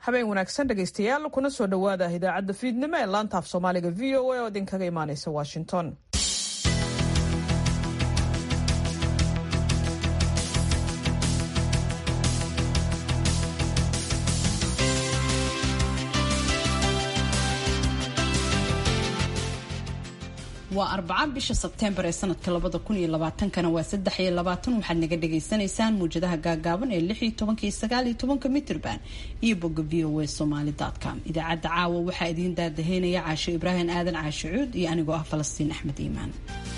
habeen wanaagsan dhegaystayaal kuna soo dhowaada idaacadda fiidnimo ee laanta af soomaaliga v o a oo idinkaga imaaneysa washington waa arbaca bisha sebteembar ee sanadka labada kun iyo labaatankana waa saddex iyo labaatan waxaad naga dhagaysanaysaan muwjadaha gaagaaban ee lix iyo tobanka iyo sagaal iyo tobanka mitrban iyo bogga v o a somaly com idaacadda caawa waxaa idiin daadaheynaya caasho ibraahim aadan caasho cuud iyo anigoo ah falastiin axmed iimaan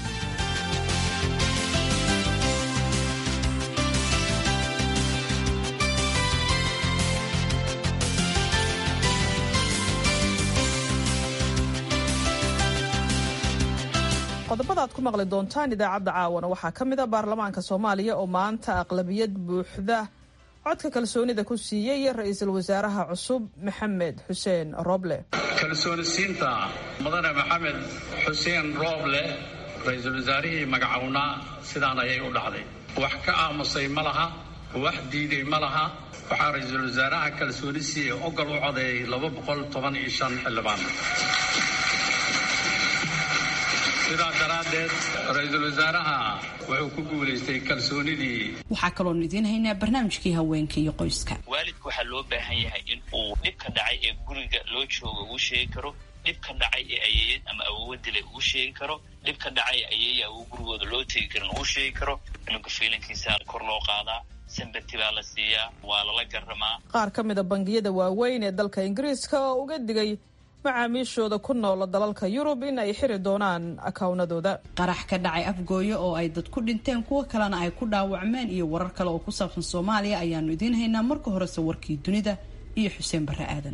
qodobada aad ku maqli doontaan idaacadda caawana waxaa ka mid a baarlamaanka soomaaliya oo maanta aqlabiyad buuxda codka kalsoonida ku siiyey ra-iisul wasaaraha cusub maxamed xuseen rooble kalsoonisiinta mudane maxamed xuseen rooble ra-iisul wasaarihii magacownaa sidaan ayay u dhacday wax ka aamusay ma laha wax diiday ma laha waxaa ra-iisul wasaaraha kalsooni siiye ogol u codeeyay laba boqol toban iyo shan xildhibaan sidaa daraaddeed ra-iisul wasaaraha wuxuu ku guulaystay kalsoonidii waxaa kaloon idiin haynaa barnaamijkii haweenka iyo qoyska waalidku waxaa loo baahan yahay in uu dhibka dhacay ee guriga loo jooga uu sheegi karo dhibka dhacay ee ayeeyad ama awoowa dilay uu sheegi karo dhibka dhacay ayeeya uu gurigooda loo tegi karin uu sheegi karo cunuga fiilankiisa kor loo qaadaa sambati baa la siiyaa waa lala garamaa qaar ka mida bangiyada waaweyn ee dalka ingiriiska oo uga digay macaamiishooda ku noola dalalka yurub in ay xiri doonaan akawnadooda qarax ka dhacay afgooyo oo ay dad ku dhinteen kuwo kalena ay ku dhaawacmeen iyo warar kale oo ku saabsan soomaaliya ayaanu idiin haynaa marka horese warkii dunida iyo xuseen barre aadan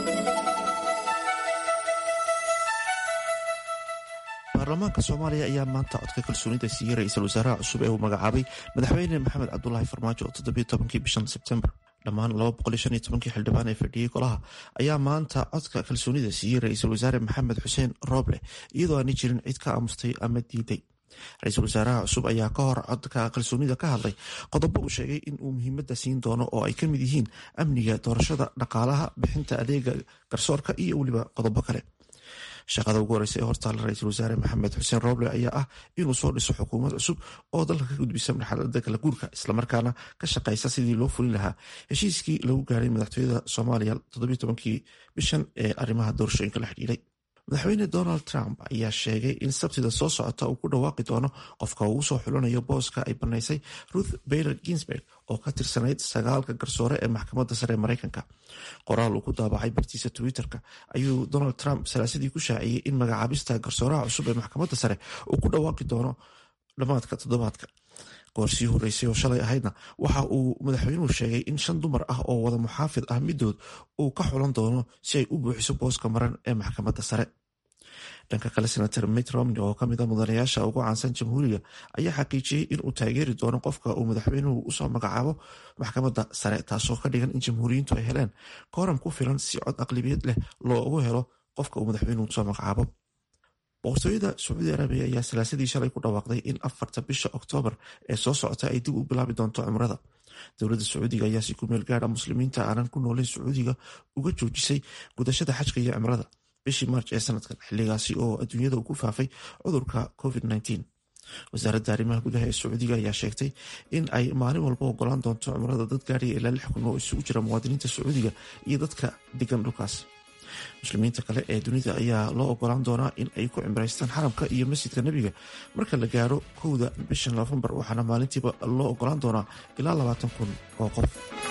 baarlamaanka soomaaliya ayaa maanta codka kalsoonida siiyey ra-iisul wasaaraha cusub ee uu magacaabay madaxweyne maxamed cabdulaahi farmaajo oo toddobiyo tobankii bishan sebtembar dhammaan laba boqol iyo shan iyo tobankii xildhibaan ee fadhiyey golaha ayaa maanta codka kalsoonida siiyey ra-iisul wasaare maxamed xuseen rooble iyadoo aanay jirin cid ka aamustay ama diiday ra-iisul wasaaraha cusub ayaa ka hor codka kalsoonida ka hadlay qodobo uu sheegay in uu muhiimadda siin doono oo ay ka mid yihiin amniga doorashada dhaqaalaha bixinta adeega garsoorka iyo weliba qodobo kale shaqada ugu horeysa ee hortaala ra-iisul wasaare maxamed xuseen rooble ayaa ah inuu soo dhiso xukuumad cusub oo dalka ka gudbisa marxalada kala guurka islamarkaana ka shaqeysa sidii loo fulin lahaa heshiiskii lagu gaaray madaxtooyada soomaaliya toddobiyo tobankii bishan ee arrimaha doorashooyinka la xidhiiray madaxweyne donald trump ayaa sheegay in sabtida soo socota uu ku dhawaaqi doono qofka uu soo xulanayo booska ay banaysay ruth bayler ginsberg oo ka tirsanayd sagaalka garsoore ee maxkamadda sare ee mareykanka qoraal uu ku daabacay bartiisa twitter-ka ayuu donald trump salaasadii ku shaaciyey in magacaabista garsooraha cusub ee maxkamadda sare uu ku dhawaaqi doono dhammaadka toddobaadka goorsii horeysay oo shalay ahaydna waxa uu madaxweynuhu sheegay in shan dumar ah oo wada muxaafid ah midood uu ka xulan doono si ay u buuxiso booska maran ee maxkamadda sare dhanka kale senator mitt romney oo kamid a mudanayaasha ugu caansan jamhuuriga ayaa xaqiijiyey in uu taageeri doono qofka uu madaxweynuhu usoo magacaabo maxkamadda sare taasoo ka dhigan in jamhuuriyiintu ay heleen kooram ku filan si cod aqlibiyad leh loogu helo qofka uu madaxweynuhu usoo magacaabo boqortooyada sacuudi arabiya ayaa salaasadii shalay ku dhawaaqday in afarta bisha oktoobar ee soo socota ay dib u bilaabi doonto cimrada dowladda sacuudiga ayaa si ku meel gaara muslimiinta aanan ku nooleyn sacuudiga uga joojisay gudashada xajka iyo cimrada bishii maarj ee sanadkan xiligaasi oo adduunyada uu ku faafay cudurka covid wasaaradda arrimaha gudaha ee sacuudiga ayaa sheegtay in ay maalin walba ogolaan doonto cimrada dad gaariya ilaa lix kun oo isugu jira muwaadiniinta sacuudiga iyo dadka degan dhulkaas muslimiinta kale ee dunida ayaa loo ogolaan doonaa in ay ku cimraystaan xaramka iyo masjidka nebiga marka la gaaro kowda bisha nofembar waxaana maalintiiba loo ogolaan doonaa ilaa labaatan kun oo qof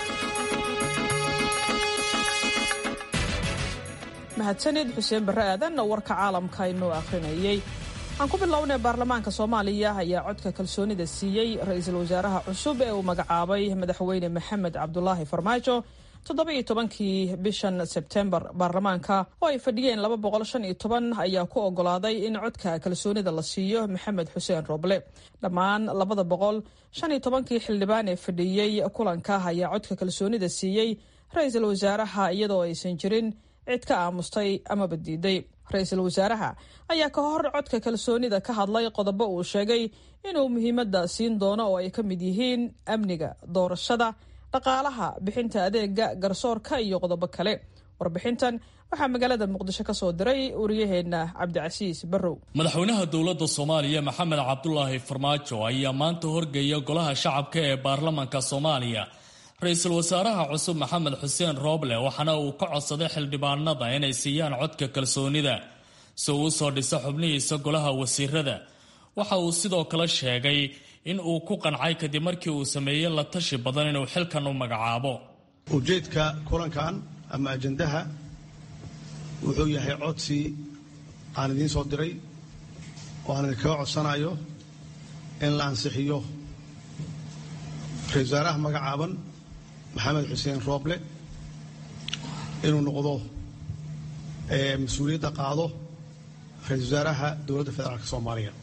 mahadsanid xuseen barre aadan oo warka caalamka inoo akhrinayay aan ku bilownay baarlamaanka soomaaliya ayaa codka kalsoonida siiyey ra-iisul wasaaraha cusub ee uu magacaabay madaxweyne maxamed cabdulaahi farmaajo toddoba-iyo tobankii bishan sebtembar baarlamaanka oo ay fadhiyeen laba boqol shan iyo toban ayaa ku ogolaaday in codka kalsoonida la siiyo maxamed xuseen rooble dhammaan labada boqol shan iyo tobankii xildhibaan ee fadhiyey kulanka ayaa codka kalsoonida siiyey ra-iisul wasaaraha iyadoo aysan jirin cid ka aamustay amaba diiday ra-iisul wasaaraha ayaa ka hor codka kalsoonida ka hadlay qodobo uu sheegay inuu muhiimadda siin doono oo ay ka mid yihiin amniga doorashada dhaqaalaha bixinta adeega garsoorka iyo qodobo kale warbixintan waxaa magaalada muqdisho ka soo diray wariyaheenna cabdicasiis barrow madaxweynaha dowladda soomaaliya maxamed cabdulaahi farmaajo ayaa maanta horgeeya golaha shacabka ee baarlamanka soomaaliya ra-iisul wasaaraha cusub maxamed xuseen rooble waxaana uu ka codsaday xildhibaanada inay siiyaan codka kalsoonida si uu usoo dhiso xubnihiisa golaha wasiirada waxa uu sidoo kale sheegay in uu ku qancay kadib markii uu sameeyey la tashi badan inuu xilkan u magacaabo ujeedka kulankan ama ajandaha wuxuu yahay codsi aan idiin soo diray oo aan idinkaga codsanayo in la ansixiyo ra-isul wasaaraha magacaaban maxamed xuseen rooble inuu noqdo mas-uuliyadda qaado ra-isul wasaaraha dowladda federaalk soomaaliya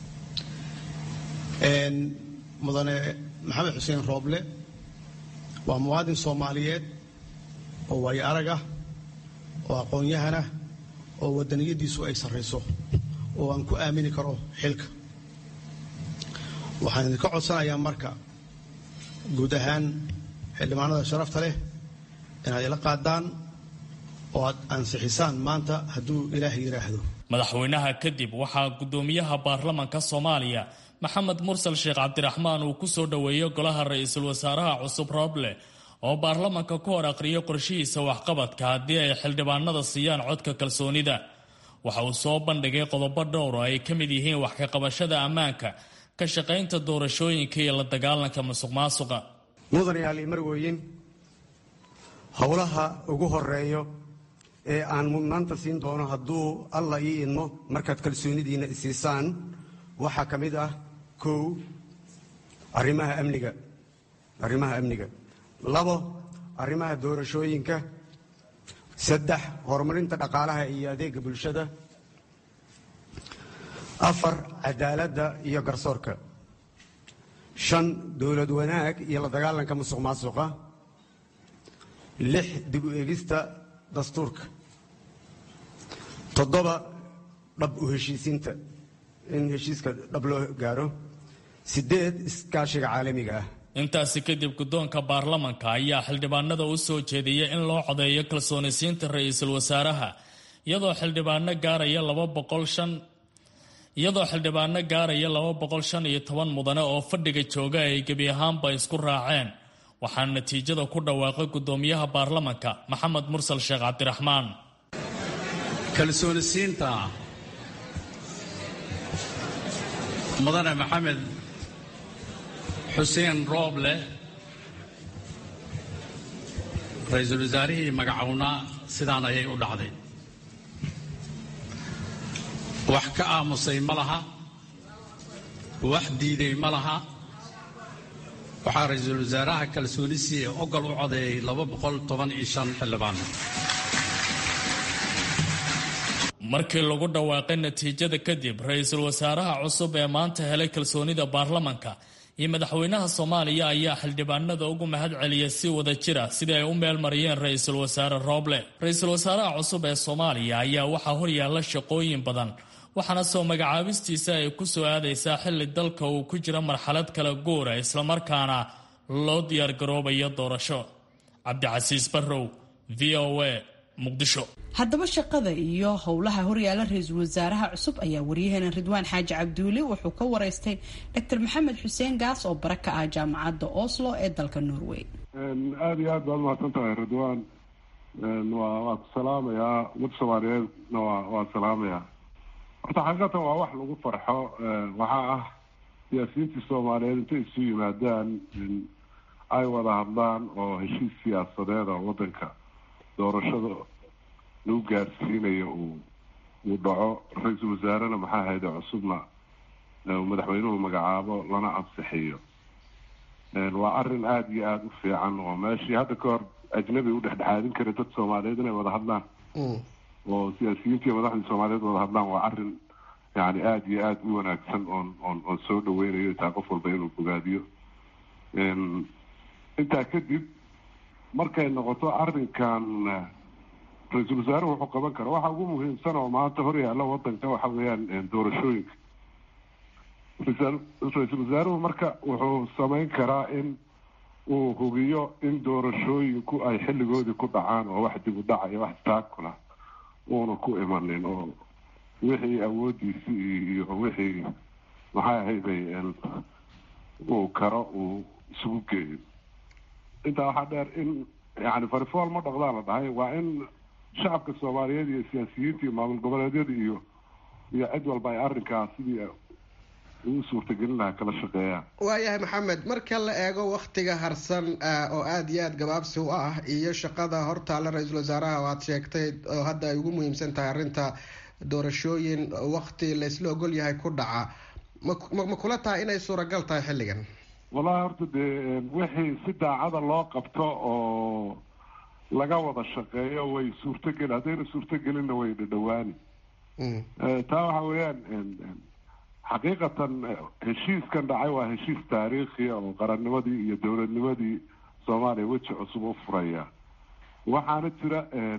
mudane maxamed xuseen rooble waa muwaadin soomaaliyeed oo waayo arag ah oo aqoon-yahan ah oo waddaniyaddiisu ay sarrayso oo aan ku aamini karo xilka waxaan idinka codsanayaa marka guud ahaan xildhibaanada sharafta leh inaad ila qaadaan oo aad ansixisaan maanta hadduu ilaah yidhaahdo madaxweynaha kadib waxaa guddoomiyaha baarlamanka soomaaliya maxamed mursal sheekh cabdiraxmaan uu ku soo dhoweeyey golaha ra-iisul wasaaraha cusub rooble oo baarlamanka ku hor aqriyay qorshihiisa waxqabadka haddii ay xildhibaanada siiyaan codka kalsoonida waxa uu soo bandhigay qodobo dhowr oo ay ka mid yihiin wax ka qabashada ammaanka ka shaqaynta doorashooyinka iyo la dagaalanka musuq maasuqa mudanayaal marweyin howlaha ugu horeeyo ee aan mudnaanta siin doono hadduu alla ii idmo markaad kalsoonidiinna isiisaan waxaa ka mid ah kow arrimaha amniga arrimaha amniga labo arrimaha doorashooyinka saddex horumarinta dhaqaalaha iyo adeega bulshada afar cadaaladda iyo garsoorka shan dowlad wanaag iyo la dagaalanka musuq maasuqa lix dib u eegista dastuurka toddoba dhab u heshiisiinta in heshiiska dhab loo gaaro siddeed iskaashiga caalamiga ah intaasi kadib guddoonka baarlamanka ayaa xildhibaanada u soo jeediyey in loo codeeyo kalsoonisiinta ra-iisul wasaaraha iyadoo xildhibaano gaaraya laba boqol shan iyadoo xildhibaano gaaraya laba boqol shan iyo toban mudane oo fadhiga jooga ay gebi ahaanba isku raaceen waxaana natiijada ku dhawaaqay guddoomiyaha baarlamanka maxamed mursal sheekh cabdiraxmaan kalsoonisiinta mudane maxamed xuseen rooble ra-iisul wasaarihii magacownaa sidaan ayay u dhacday wax ka aamusay ma laha wax diiday ma laha waxaa ra-iisul wasaaraha kalsoonisi ee ogol u codeeyey laba boqol toban iyo shan xildhibaan markii lagu dhawaaqay natiijada kadib ra-iisul wasaaraha cusub ee maanta helay kalsoonida baarlamanka iyo madaxweynaha soomaaliya ayaa xildhibaanada ugu mahad celiyay si wada jira sidii ay u meel mariyeen ra-iisul wasaare rooble ra-iisul wasaaraha cusub ee soomaaliya ayaa waxaa horyaalla shaqooyin badan waxaana soo magacaabistiisa ay ku soo aadaysaa xilli dalka uu ku jiro marxalad kala guura islamarkaana loo diyaargaroobayo doorasho cabdicasiis barrow v o a muqdisho haddaba shaqada iyo howlaha horyaala ra-iisul wasaaraha cusub ayaa waryaheena ridwaan xaaji cabduuli wuxuu ka wareystay dr maxamed xuseen gaas oo bara ka ah jaamacadda oslo ee dalka norway aada iyo aad baad umahadsan tahay ridwaan waa waa ku salaamayaa ummadda soomaaliyeedna waa waa salaamayaa horta xaqiiqatan waa wax lagu farxo waxaa ah siyaasiyiintii soomaaliyeed intay isu yimaadaan ay wada hadlaan oo heshiis siyaasadeed oo wadanka doorashada lagu gaarsiinayo uu uu dhaco ra-iisul wasaarena maxaa hayde cusubna madaxweynuhu magacaabo lana ansixiyo waa arrin aada iyo aada u fiican oo meeshii hadda ka hor ajnabi u dhexdhexaadin kara dad soomaaliyeed inay wada hadlaan oo siyaasiyiinta iyo madaxdii soomaaliyeed wada hadlaan waa arrin yani aada iyo aada u wanaagsan oon oon oon soo dhaweynayo taa qof walba inuu bogaadiyo intaa kadib markay noqoto arrinkan ra-iisul wasaaruhu wuxuu qaban kara waxa ugu muhiimsan oo maanta horyaalla wadanka waxa weeyaan doorashooyinka ra-iisul wasaaruhu marka wuxuu sameyn karaa in uu hubiyo in doorashooyinku ay xilligoodii ku dhacaan oo wax dib u dhaca iyo wax taakula uuna ku imanin oo wixii awoodiisii iyo wixii maxay ahayday uu karo uu isugu geeyo intaa waxaa dheer in yani farifool ma dhaqdaa la dhahay waa in shacabka soomaaliyeed iyo siyaasiyiinta iyo maamul goboleedyada iyo iyo cid walba ay arrinkaas sidii ugu suurtagelin lahaa kala shaqeeyaan waayahay maxamed marka la eego waktiga harsan oo aada iyo aada gabaabsi u ah iyo shaqada hortaalla ra-iisul wasaaraha oo aada sheegtay oo hadda ay ugu muhiimsan tahay arrinta doorashooyin wakti laysla ogol yahay ku dhaca ma ma kula tahay inay suuragal tahay xilligan wallahi horta dee wixii si daacada loo qabto oo laga wada shaqeeyo way suurtogeli haddayna suurtogelinna way dhadhawaani taa waxa weeyaan xaqiiqatan heshiiskan dhacay waa heshiis taariikhiya oo qarannimadii iyo dowladnimadii soomaaliya weji cusub u furaya waxaana jira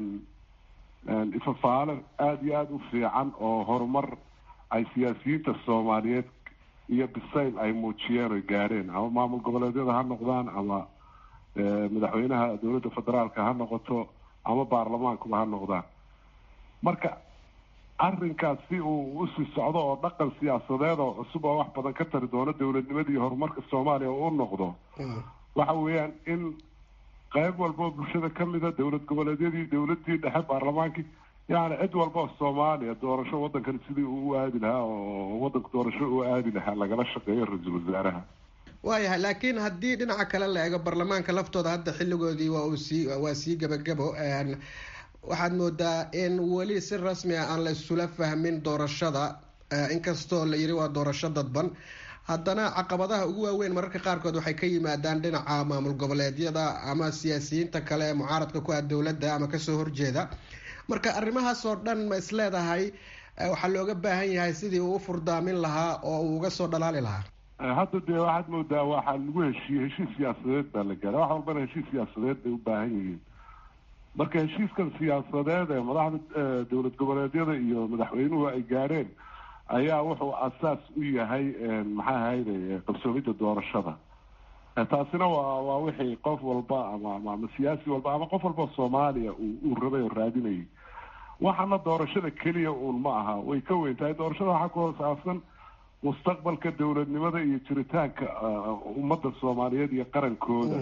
ifafaale aada iyo aada u fiican oo horumar ay siyaasiyiinta soomaaliyeed iyo bisayl ay muujiyeen oy gaadheen ama maamul goboleedyada ha noqdaan ama madaxweynaha dowladda federaalka ha noqoto ama baarlamaankuba ha noqdaan marka arrinkaas si uu usii socdo oo dhaqan siyaasadeed oo cusub oo wax badan ka tari doono dowladnimada iyo horumarka soomaaliya u noqdo waxa weeyaan in qayb walba oo bulshada kamida dowlad goboleedyadii dowladii dhexe baarlamaankii yani cid walba oo soomaaliya doorasho waddankan sidii uu u aadi lahaa oo waddanka doorasho u aadi lahaa lagala shaqeeyo ra-iisul wasaaraha waayahay laakiin haddii dhinaca kale la eego baarlamaanka laftooda hadda xilligoodii waa uu sii waa sii gabagabo waxaad moodaa in weli si rasmi ah aan la isula fahmin doorashada inkastoo la yiri waa doorasho dadban haddana caqabadaha ugu waaweyn mararka qaarkood waxay ka yimaadaan dhinaca maamul goboleedyada ama siyaasiyiinta kale ee mucaaradka ku ah dowladda ama kasoo horjeeda marka arrimahaas oo dhan ma isleedahay waxaa looga baahan yahay sidii uu u furdaamin lahaa oo uu uga soo dhalaali lahaa hadda dee waxaad moodaa waxaa lagu heshiiyey heshiis siyaasadeed baa la gaara wax walbana heshiis siyaasadeed bay u baahan yihiin marka heshiiskan siyaasadeed ee madaxda dowlad goboleedyada iyo madaxweynuhu ay gaadheen ayaa wuxuu asaas u yahay maxay ahayde qabsoomidda doorashada taasina waa waa wixii qof walba ama ama siyaasi walba ama qof walba soomaaliya uu rabay oo raadinayay waxaana doorashada keliya uun ma aha way ka weyn tahay doorashada waxaa ku hoosaabsan mustaqbalka dowladnimada iyo jiritaanka ummadda soomaaliyeed iyo qarankooda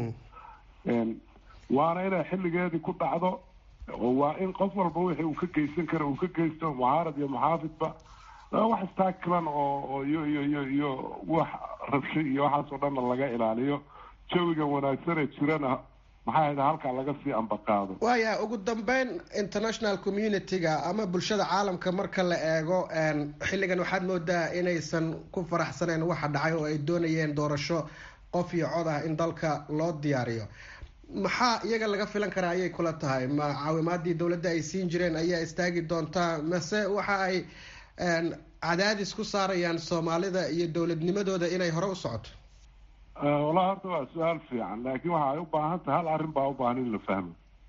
waana inay xilligeedii ku dhacdo oo waa in qof walba wixii uu ka geysan karo uu ka geysto mucaarad iyo muxaafidba wax istaakilan oo iyo iyo iyo iyo wax rabsho iyo waxaasoo dhanna laga ilaaliyo jawiga wanaagsan ee jirana maxay ahayd halkaa laga sii ambaqaado waaya ugu dambeyn international community-ga ama bulshada caalamka marka la eego xilligan waxaad moodaa inaysan ku faraxsaneyn waxa dhacay oo ay doonayeen doorasho qof iyo cod ah in dalka loo diyaariyo maxaa iyaga laga filan karaa ayay kula tahay ma caawimaadii dowladda ay siin jireen ayaa istaagi doontaa mase waxa ay cadaadis ku saarayaan soomaalida iyo dowladnimadooda inay hore u socoto wallahi horta waa su-aal fiican laakiin waxa ay u baahan tahay hal arrin baa u baahan in la fahmo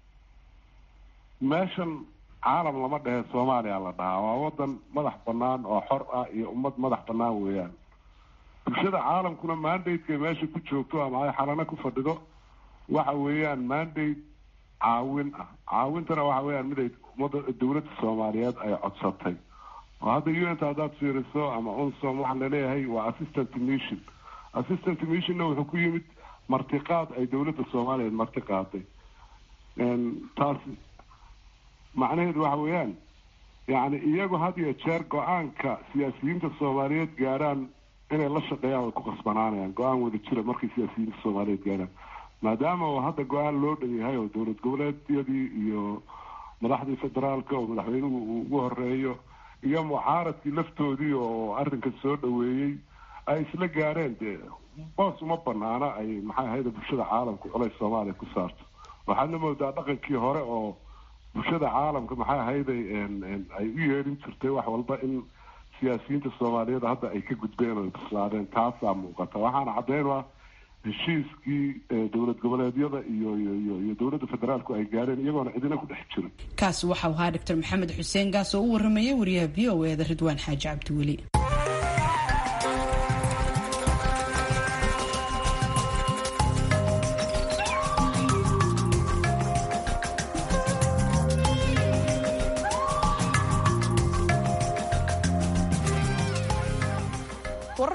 meeshan caalam lama dhehe soomaaliya la dhahaa waa wadan madax banaan oo xor ah iyo ummad madax banaan weeyaan bulshada caalamkuna mandateka meesha ku joogto ama ay xalano ku fadhido waxa weeyaan mandate caawin ah caawintana waxa weeyaan mid ay ummadda dowladda soomaaliyeed ay codsatay oo hadda u n ta haddaad fiiriso ama unsom waxaa laleeyahay waa assistant mission assistant missionna wuxuu ku yimid martiqaad ay dowladda soomaaliyeed marti qaaday taasi macnaheedu waxa weeyaan yacni iyagu had iyo jeer go-aanka siyaasiyiinta soomaaliyeed gaarhaan inay la shaqeeyaan way ku qasbanaanayaan go-aan wada jira markay siyaasiyiinta soomaaliyeed gaarhaan maadaama uu hadda go-aan loo dhan yahay oo dowlad goboleedyadii iyo madaxdii federaalka oo madaxweynuhu uu ugu horeeyo iyo mucaaradkii laftoodii oo arrinka soo dhaweeyey ay isla gaareen dee boos uma banaana ay maxay ahayda bulshada caalamka culays soomaaliya ku saarto waxaadna moodaa dhaqankii hore oo bulshada caalamka maxay ahayday ay u yeedhin jirtay wax walba in siyaasiyiinta soomaaliyeed hadda ay ka gudbeen oo bislaadeen taasaa muuqata waxaana caddeyn ah heshiiskii dowlad goboleedyada iyo iyo iyo dowladda federaalku ay gaareen iyagoona cidina ku dhex jirin kaasi waxau ahaa doctor maxamed xuseen gaas oo u waramayay wariyaha v o e da ridwaan xaaji cabdiweli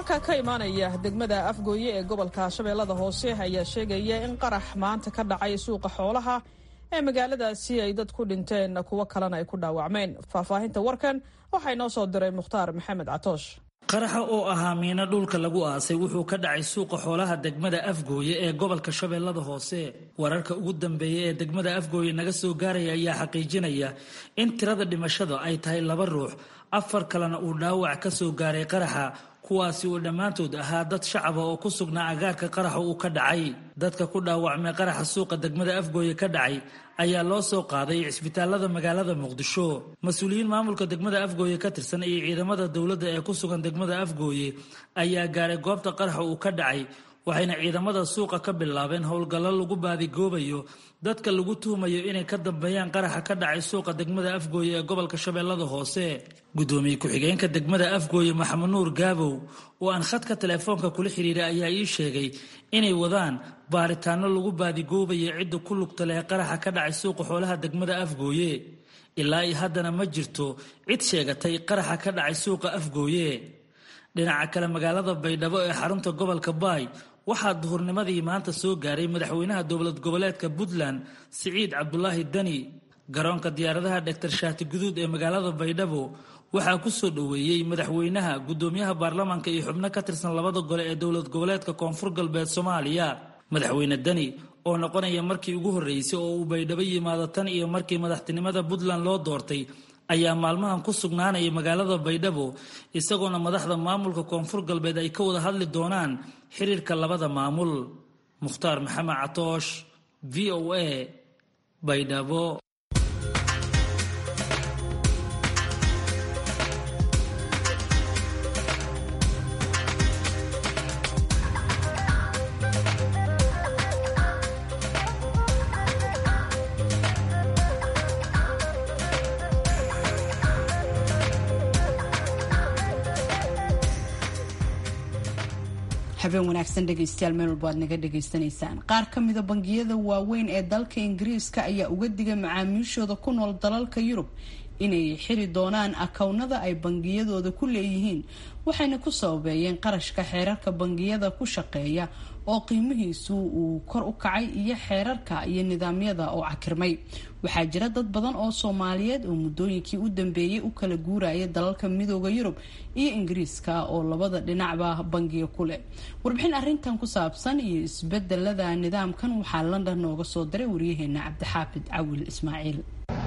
wararka ka imaanaya degmada afgooye ee gobolka shabeellada hoose ayaa sheegaya in qarax maanta ka dhacay suuqa xoolaha ee magaaladaasi ay dad ku dhinteen kuwo kalena ay ku dhaawacmeen faahfaahinta warkan waxaa inoo soo diray mukhtaar maxamed catoosh qaraxa oo ahaa miino dhulka lagu aasay wuxuu ka dhacay suuqa xoolaha degmada afgooye ee gobolka shabeellada hoose wararka ugu dambeeya ee degmada afgooye naga soo gaaraya ayaa xaqiijinaya in tirada dhimashada ay tahay laba ruux afar kalena uu dhaawac ka soo gaaray qaraxa kuwaasi uu dhammaantood ahaa dad shacaba oo ku sugnaa agaarka qaraxa uu ka dhacay dadka ku dhaawacmay qaraxa suuqa degmada afgooye ka dhacay ayaa loo soo qaaday cisbitaalada magaalada muqdisho mas-uuliyiin maamulka degmada afgooye ka tirsan iyo ciidamada dowladda ee ku sugan degmada afgooye ayaa gaaray goobta qaraxa uu ka dhacay waxayna ciidamada suuqa ka bilaabeen howlgallo lagu baadigoobayo dadka lagu tuhmayo inay ka dambeeyaan qaraxa ka dhacay suuqa degmada afgooye ee gobolka shabeellada hoose gudoomiye ku-xigeenka degmada afgooye maxamed nuur gaabow oo aan khadka teleefoonka kula xiriiray ayaa ii sheegay inay wadaan baaritaano lagu baadigoobayo cidda ku lugta leh qaraxa ka dhacay suuqa xoolaha degmada afgooye ilaa iyo haddana ma jirto cid sheegatay qaraxa ka dhacay suuqa afgooye dhinaca kale magaalada baydhabo ee xarunta gobolka baay waxaa duhurnimadii maanta soo gaaray madaxweynaha dowlad goboleedka puntland siciid cabdulaahi dani garoonka diyaaradaha dhaktar shaati guduud ee magaalada baydhabo waxaa ku soo dhoweeyey madaxweynaha gudoomiyaha baarlamaanka iyo xubno ka tirsan labada gole ee dowlad goboleedka koonfur galbeed soomaaliya madaxweyne dani oo noqonaya markii ugu horreysay oo uu baydhabo yimaado tan iyo markii madaxtinimada puntland loo doortay ayaa maalmahan ku sugnaanaya magaalada baydhabo isagoona madaxda maamulka koonfur galbeed ay ka wada hadli doonaan xiriirka labada maamul mukhtaar maxamed catoosh v o a baydhabo habeen wanaagsan dhegaystayaal meel walba aad naga dhagaysanaysaan qaar ka mida bangiyada waaweyn ee dalka ingiriiska ayaa uga digay macaamiishooda ku nool dalalka yurub inay xiri doonaan akownada ay bangiyadooda ku leeyihiin waxayna ku sababeeyeen qarashka xeerarka bangiyada ku shaqeeya oo qiimihiisu uu kor u kacay iyo xeerarka iyo nidaamyada oo cakirmay waxaa jira dad badan oo soomaaliyeed oo muddooyinkii u dambeeyay u kala guuraya dalalka midooda yurub iyo ingiriiska oo labada dhinacba bangiga ku leh warbixin arintan ku saabsan iyo isbedelada nidaamkan waxaa london nooga soo diray waryaheena cabdixaafid cawil ismaaciil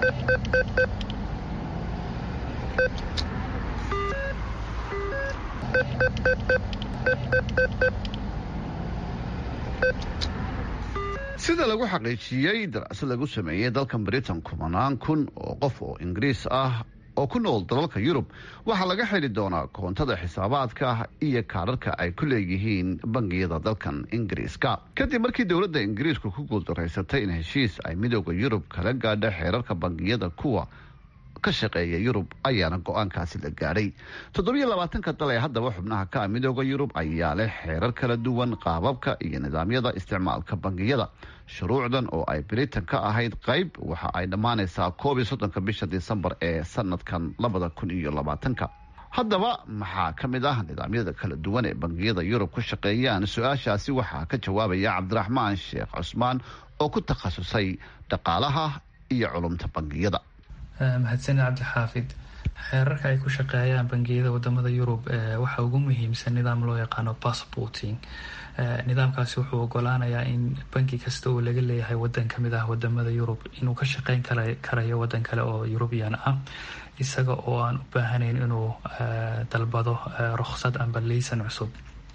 sida lagu xaqiijiyey daraasad lagu sameeyey dalkan britain kumanaan kun oo qof oo ingiriis ah oo ku nool dalalka yurub waxaa laga xidhi doonaa koontada xisaabaadka iyo kaadharka ay ku leeyihiin bangiyada dalkan ingiriiska kadib markii dowladda ingiriisku ku guuldaraysatay in heshiis ay midooda yurub kala gaadha xeerarka bangiyada kuwa ka shaqeeya yurub ayaana go-aankaasi la gaadhay toddobiyo labaatanka dal ee haddaba xubnaha ka ah midooda yurub ayaa leh xeerar kala duwan qaababka iyo nidaamyada isticmaalka bangiyada shuruucdan oo ay britain ka ahayd qayb waxa ay dhammaanaysaa koob iyo soddonka bisha disembar ee sanadkan labada kun iyo labaatanka haddaba maxaa ka mid ah nidaamyada kala duwan ee bangiyada yurub ku shaqeeyaan su-aashaasi waxaa ka jawaabaya cabdiraxmaan sheekh cusmaan oo ku takhasusay dhaqaalaha iyo culumta bangiyada mahadsanid cabdixaafid xeerarka ay ku shaqeeyaan bangiyada wadamada yurub waxaa ugu muhiimsan nidaam loo yaqaano passporting nidaamkaasi wuxuu ogolaanayaa in banki kasta oo laga leeyahay wadan kamid ah wadamada yurub inuu ka shaqeyn karayo wadan kale oo yurubiyan ah isaga oo aan u baahanayn inuu dalbado ruksad amba liisan cusub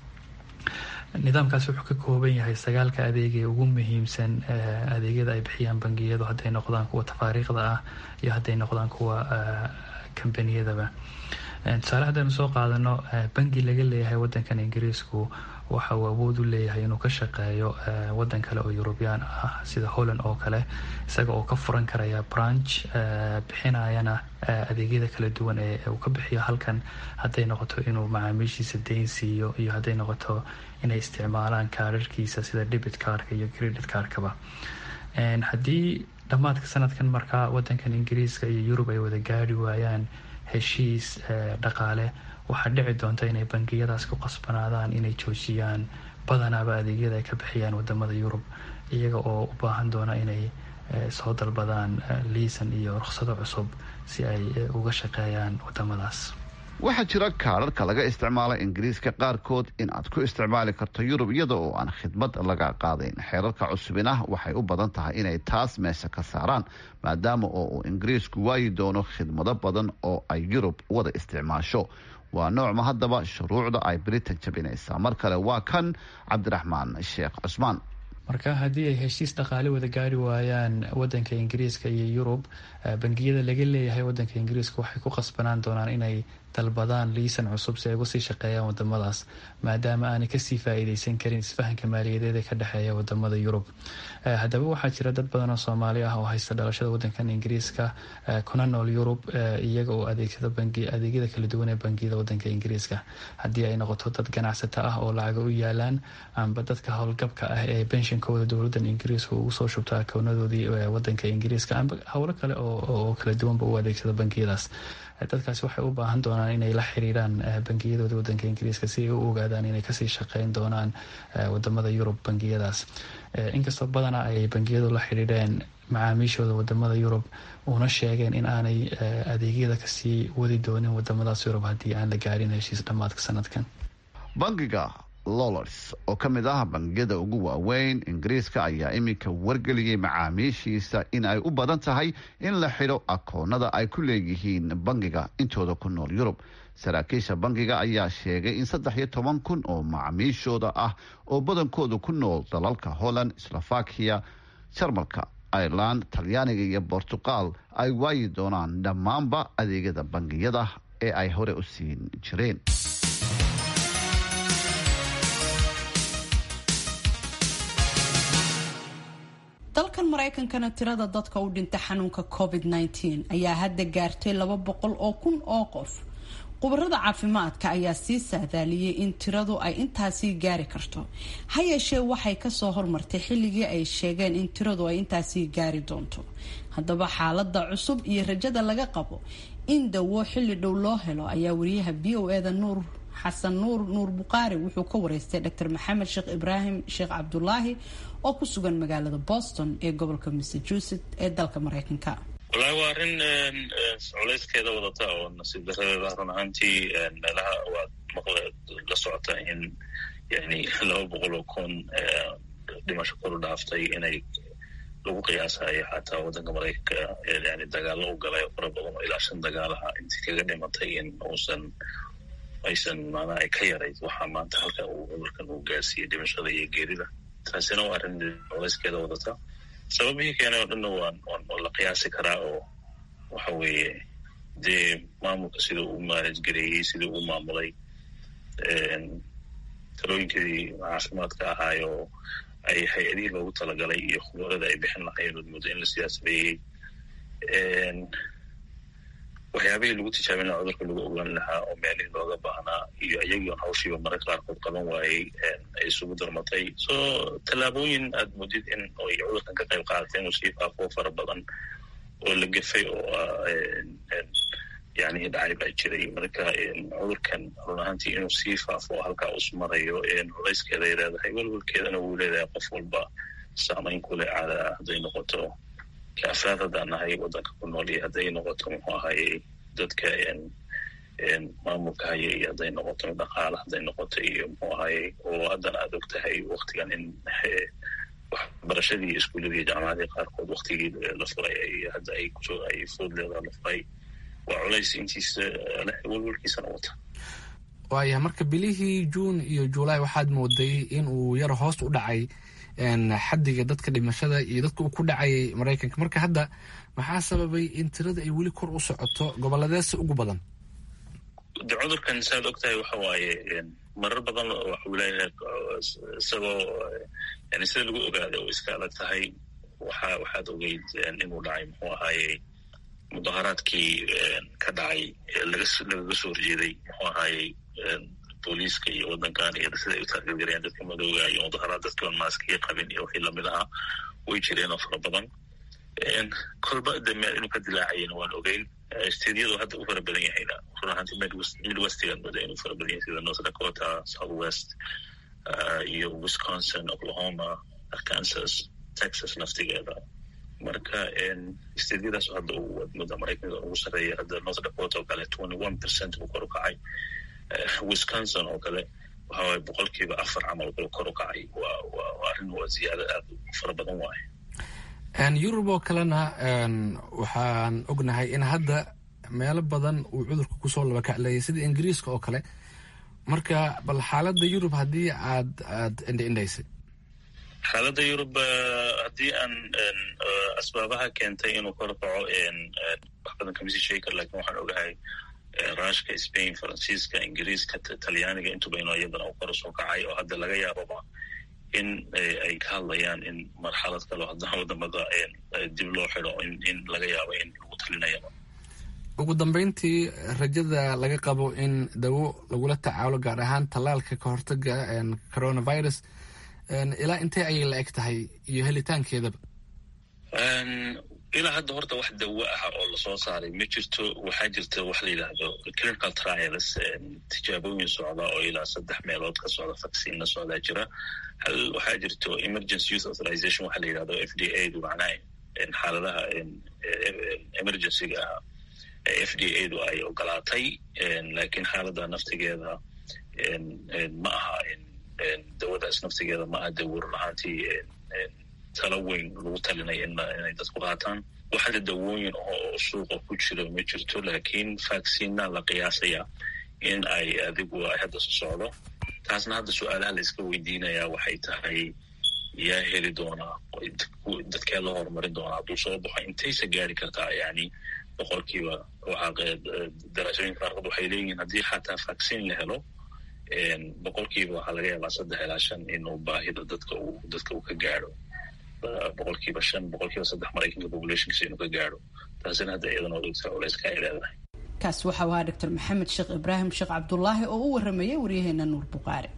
nidaamkaasi wuxuu ka kooban yahay sagaalka adeeg ee ugu muhiimsan adeegyada ay bixiyaan bangiyadu hadday noqdaan kuwa tafaariikhda ah iyo hadday noqdaan kuwa kambaniyadaba tusaale haddaynu soo qaadano bangi laga leeyahay wadankan ingiriisku waxa uu awood u leeyahay inuu ka shaqeeyo wadan kale oo eurubyan ah sida holland oo kale isaga oo ka furan karaya branch bixinayana adeegyada kala duwan ee uu ka bixiyo halkan hadday noqoto inuu macaamiishiisa deyn siiyo iyo hadday noqoto inay isticmaalaan kaararkiisa sida debit cardka iyo credit cardkaba haddii dhammaadka sanadkan markaa wadankan ingiriiska iyo yurub ay wada gaari waayaan heshiis dhaqaale waxaa dhici doonta inay bangiyadaas ku qasbanaadaan inay joojiyaan badanaaba adeegyada ay ka bixiyaan wadamada yurub iyaga oo u baahan doona inay soo dalbadaan liisan iyo rukhsado cusub si ay uga shaqeeyaan wadamadaas waxaa jira kaararka laga isticmaala ingiriiska qaarkood in aad ku isticmaali karto yurub iyada oo aan khidmad laga qaadayn xeerarka cusubina waxay u badan tahay inay taas meesha ka saaraan maadaama oo uu ingiriisku waayi doono khidmado badan oo ay yurub wada isticmaasho waa noocma haddaba shuruucda ay britain jabinaysaa mar kale waa kan cabdiraxmaan sheekh cusmaan marka haddii ay heshiis dhaqaale wada gaari waayaan wadanka ingiriiska iyo yurub bangiyada laga leeyahay wadanka ingiriiska waxay ku qasbanaan doonaan inay dalbadaan liisan cusub si ay uga sii shaqeeyaan wadamadaas maadaama aanay kasii faa-iideysan karin isfahanka maaliyadeed ee ka dhexeeya wadamada yurub haddaba waxaa jira dad badan oo soomaali ah oo haysta dhalashada wadankan ingiriiska kuna nool yurub iyaga oo adeegsada adeegyada kala duwan ee bangiyada wadanka ingiriiska haddii ay noqoto dad ganacsata ah oo lacaga u yaalaan amba dadka howlgabka ah ee benshinkooda dowladan ingiriiska ugu soo shubta akownadoodii wadanka ingiriiska amba howlo kale oo kala duwanba u adeegsada bangiyadaas dadkaasi waxay u baahan doonaan inay la xiriiraan bangiyadooda wadanka ingiriiska si ay u ogaadaan inay kasii shaqeyn doonaan wadamada yurub bangiyadaas inkastoo badana ay bangiyadu la xiriireen macaamiishooda wadamada yurub una sheegeen in aanay adeegyada kasii wadi doonin wadamadaas yurub haddii aan la gaarin heshiis dhammaadka sanadkan bangiga lolars oo ka mid ah bangiyada ugu waaweyn ingiriiska ayaa iminka wargeliyey macaamiishiisa in ay u badan tahay in la xidho akoonada ay ku leeyihiin bangiga intooda ku nool yurub saraakiisha bangiga ayaa sheegay in saddex iyo toban kun oo macaamiishooda ah oo badankooda ku nool dalalka holland slovakia jarmalka ireland talyaaniga iyo bortuqal ay waayi doonaan dhammaanba adeegyada bangiyada ee ay hore u siin jireen dalkan maraykankana tirada dadka u dhinta xanuunka covid -19 ayaa hadda gaartay laba boqol oo kun oo qof khubarada caafimaadka ayaa sii saadaaliyey in tiradu ay intaasii gaari karto ha yeeshee waxay kasoo hormartay xilligii ay sheegeen in tiradu ay intaasii gaari doonto haddaba xaalada cusub iyo rajada laga qabo in dawo xilli dhow loo helo ayaa wariyaha b o eda nuur xasan nuur nuur buqaari wuxuu ka wareystay dr maxamed sheekh ibraahim sheekh cabdulaahi oo ku sugan magaalada boston ee gobolka massachusetts ee dalka mareykanka wallaahi waa arrin culayskeeda wadata oo nasiib daradeeda run ahaantii meelaha waad maqle la socota in yani laba boqol oo kun dhimasho koru dhaaftay inay lagu qiyaasayo xataa waddanka maraykanka yani dagaalo u galay fara badan oo ilaa shan dagaalaha intii kaga dhimatay in uusan aysan maanaa ay ka yarayd waxaa maanta halka uu cudurkan uu gaarsiiyey dhimashada iyo geerida taasina waa arrin culayskeeda wadata sababihii keenay oo dhanna waan waan la qiyaasi karaa oo waxa weeye dee maamulka sida uu maanaj gareeyey sidii uu maamulay talooyinkii caafimaadka ahaay oo ay hay-adihii loogu talagalay iyo khubarada ay bixin lahayen ood muddo in la siyaasadeeyey waxyaabihii lagu tijaabin lahaa cudurka lagu ogaan lahaa oo meelihii looga baahnaa iyo iyagii on hawshiiba mararka qaarkood qaban waayey ay isugu darmatay so tallaabooyin aad mudid in ay cudurkan ka qayb qaadatay inuu sii faafo fara badan oo la gefay oo yani dhacay baa jiray marka cudurkan run ahaantii inuu sii faafo oo halkaa us marayo culayskeeda ay leedahay welwelkeedana wuu leedahay qof walba saamayn kule caada hadday noqoto afraad haddaan nahay waddanka ku nool iyo hadday noqoto muxuu ahaye dadka maamulka haya iyo hadday noqoto dhaqaala hadday noqoto iyo muxuu ahaye oo haddana aad og tahay waktigan in waxbarashadii iyo iskuuladii jaamacadii qaarkood waktigii la furay ay hadda ay ay foodleeda la furay waa culays intiisa welwelkiisana wata waaya marka bilihii juun iyo juulaay waxaad mooday in uu yar hoos u dhacay xadiga dadka dhimashada iyo dadka uu ku dhacayay maraykanka marka hadda maxaa sababay in tirada ay weli kor u socoto gobolladeesa ugu badan de cudurkan saad og tahay waxa waaye marar badan waxuu leeyahay isagoo yani sida lagu ogaada oo iska adag tahay waxa waxaad ogeyd inuu dhacay muxuu ahaaye mudaharaadkii ka dhacay lagaga soo horjeeday muxuu ahaaye booliiska iyo waddankan iyo sida ay u taageergarayaan dadka madooga iyo mudaharaad dadkiiban maaskiya qabin iyo wixii lamid ahaa way jireen oo fara badan kolba de meel inuu ka dilaacayana waan ogeyn steedyadu hadda u fara badan yahayna run ahaanti midwestigan mooda inuu fara badan yahay sida north dakota south west iyo wisconsin oklahoma arkansas texas naftigeeda marka steedyadaas hadda wadmada maraykanka ugu sarreeya hadda north dakota oo kale twenty one percent buu kor u kacay wisconsin oo kale waxawaye boqolkiiba afar camal buu kor u kacay waa waa arrin waa ziyaado aad u fara badan waaye yurub oo kalena waxaan ognahay in hadda meelo badan uu cudurka kusoo labakacleeyay sida ingiriiska oo kale marka bal xaaladda yurub haddii aad aad indhaindhaysay xaaladda yurub haddii aan asbaabaha keentay inuu kor kaco wax badan kamisi sheegi kar lakin waxaan ogahay rushka spain faransiiska ingiriiska talyaaniga intuba inuu iyadana uu kor usoo kacay oo hadda laga yaababa in ay ka hadlayaan in marxalad kale haddana wadamada dib loo xido in laga yaabo in lagu talinayaba ugu dambeyntii rajada laga qabo in dawo lagula tacaalo gaar ahaan tallaalka ka hortaga coronavirus ilaa intee ayay la eg tahay iyo helitaankeedaba ilaa hadda horta wax dawo ah oo lasoo saaray ma jirto waxaa jirta wax la yidhaahdo clinical trials tijaabooyin socda oo ilaa saddex meelood ka socda vacciinna socdaa jira hal waxaa jirto emergency youth authorization waxa la yidhahdo f d a du macnaha xaaladaha emergencyga ah f d a du ay ogolaatay lakiin xaaladda naftigeeda ma aha dawadaas naftigeeda ma aha dawo run ahaantii talo weyn lagu talinaya inay dadku qaataan waxada dawooyin oo suuqa ku jira ma jirto lakiin vacciina la qiyaasaya in ay adigu ay hadda so socdo taasna hadda su-aalaha la iska weydiinaya waxay tahay yaa heli doonaa dadkee la horumarin doonaa hadduu soo baxo intaysa gaari kartaa yani boqolkiiba daraasooyinka qaarkood waxay leeyihiin haddii xataa vaccine la helo boqolkiiba waxaa laga yaabaa saddex ilaa shan inuu baahida dadka uu dadka uu ka gaadho boqolkiiba shan boqolkiiba saddex maraykanka populationkiisa inuu ka gaadho taasina hadda iyadana odogta culeyska ay leedahay kaas waxa ahaa doctor maxamed sheekh ibraahim sheekh cabdulaahi oo u waramayay waryaheena nuur buqaare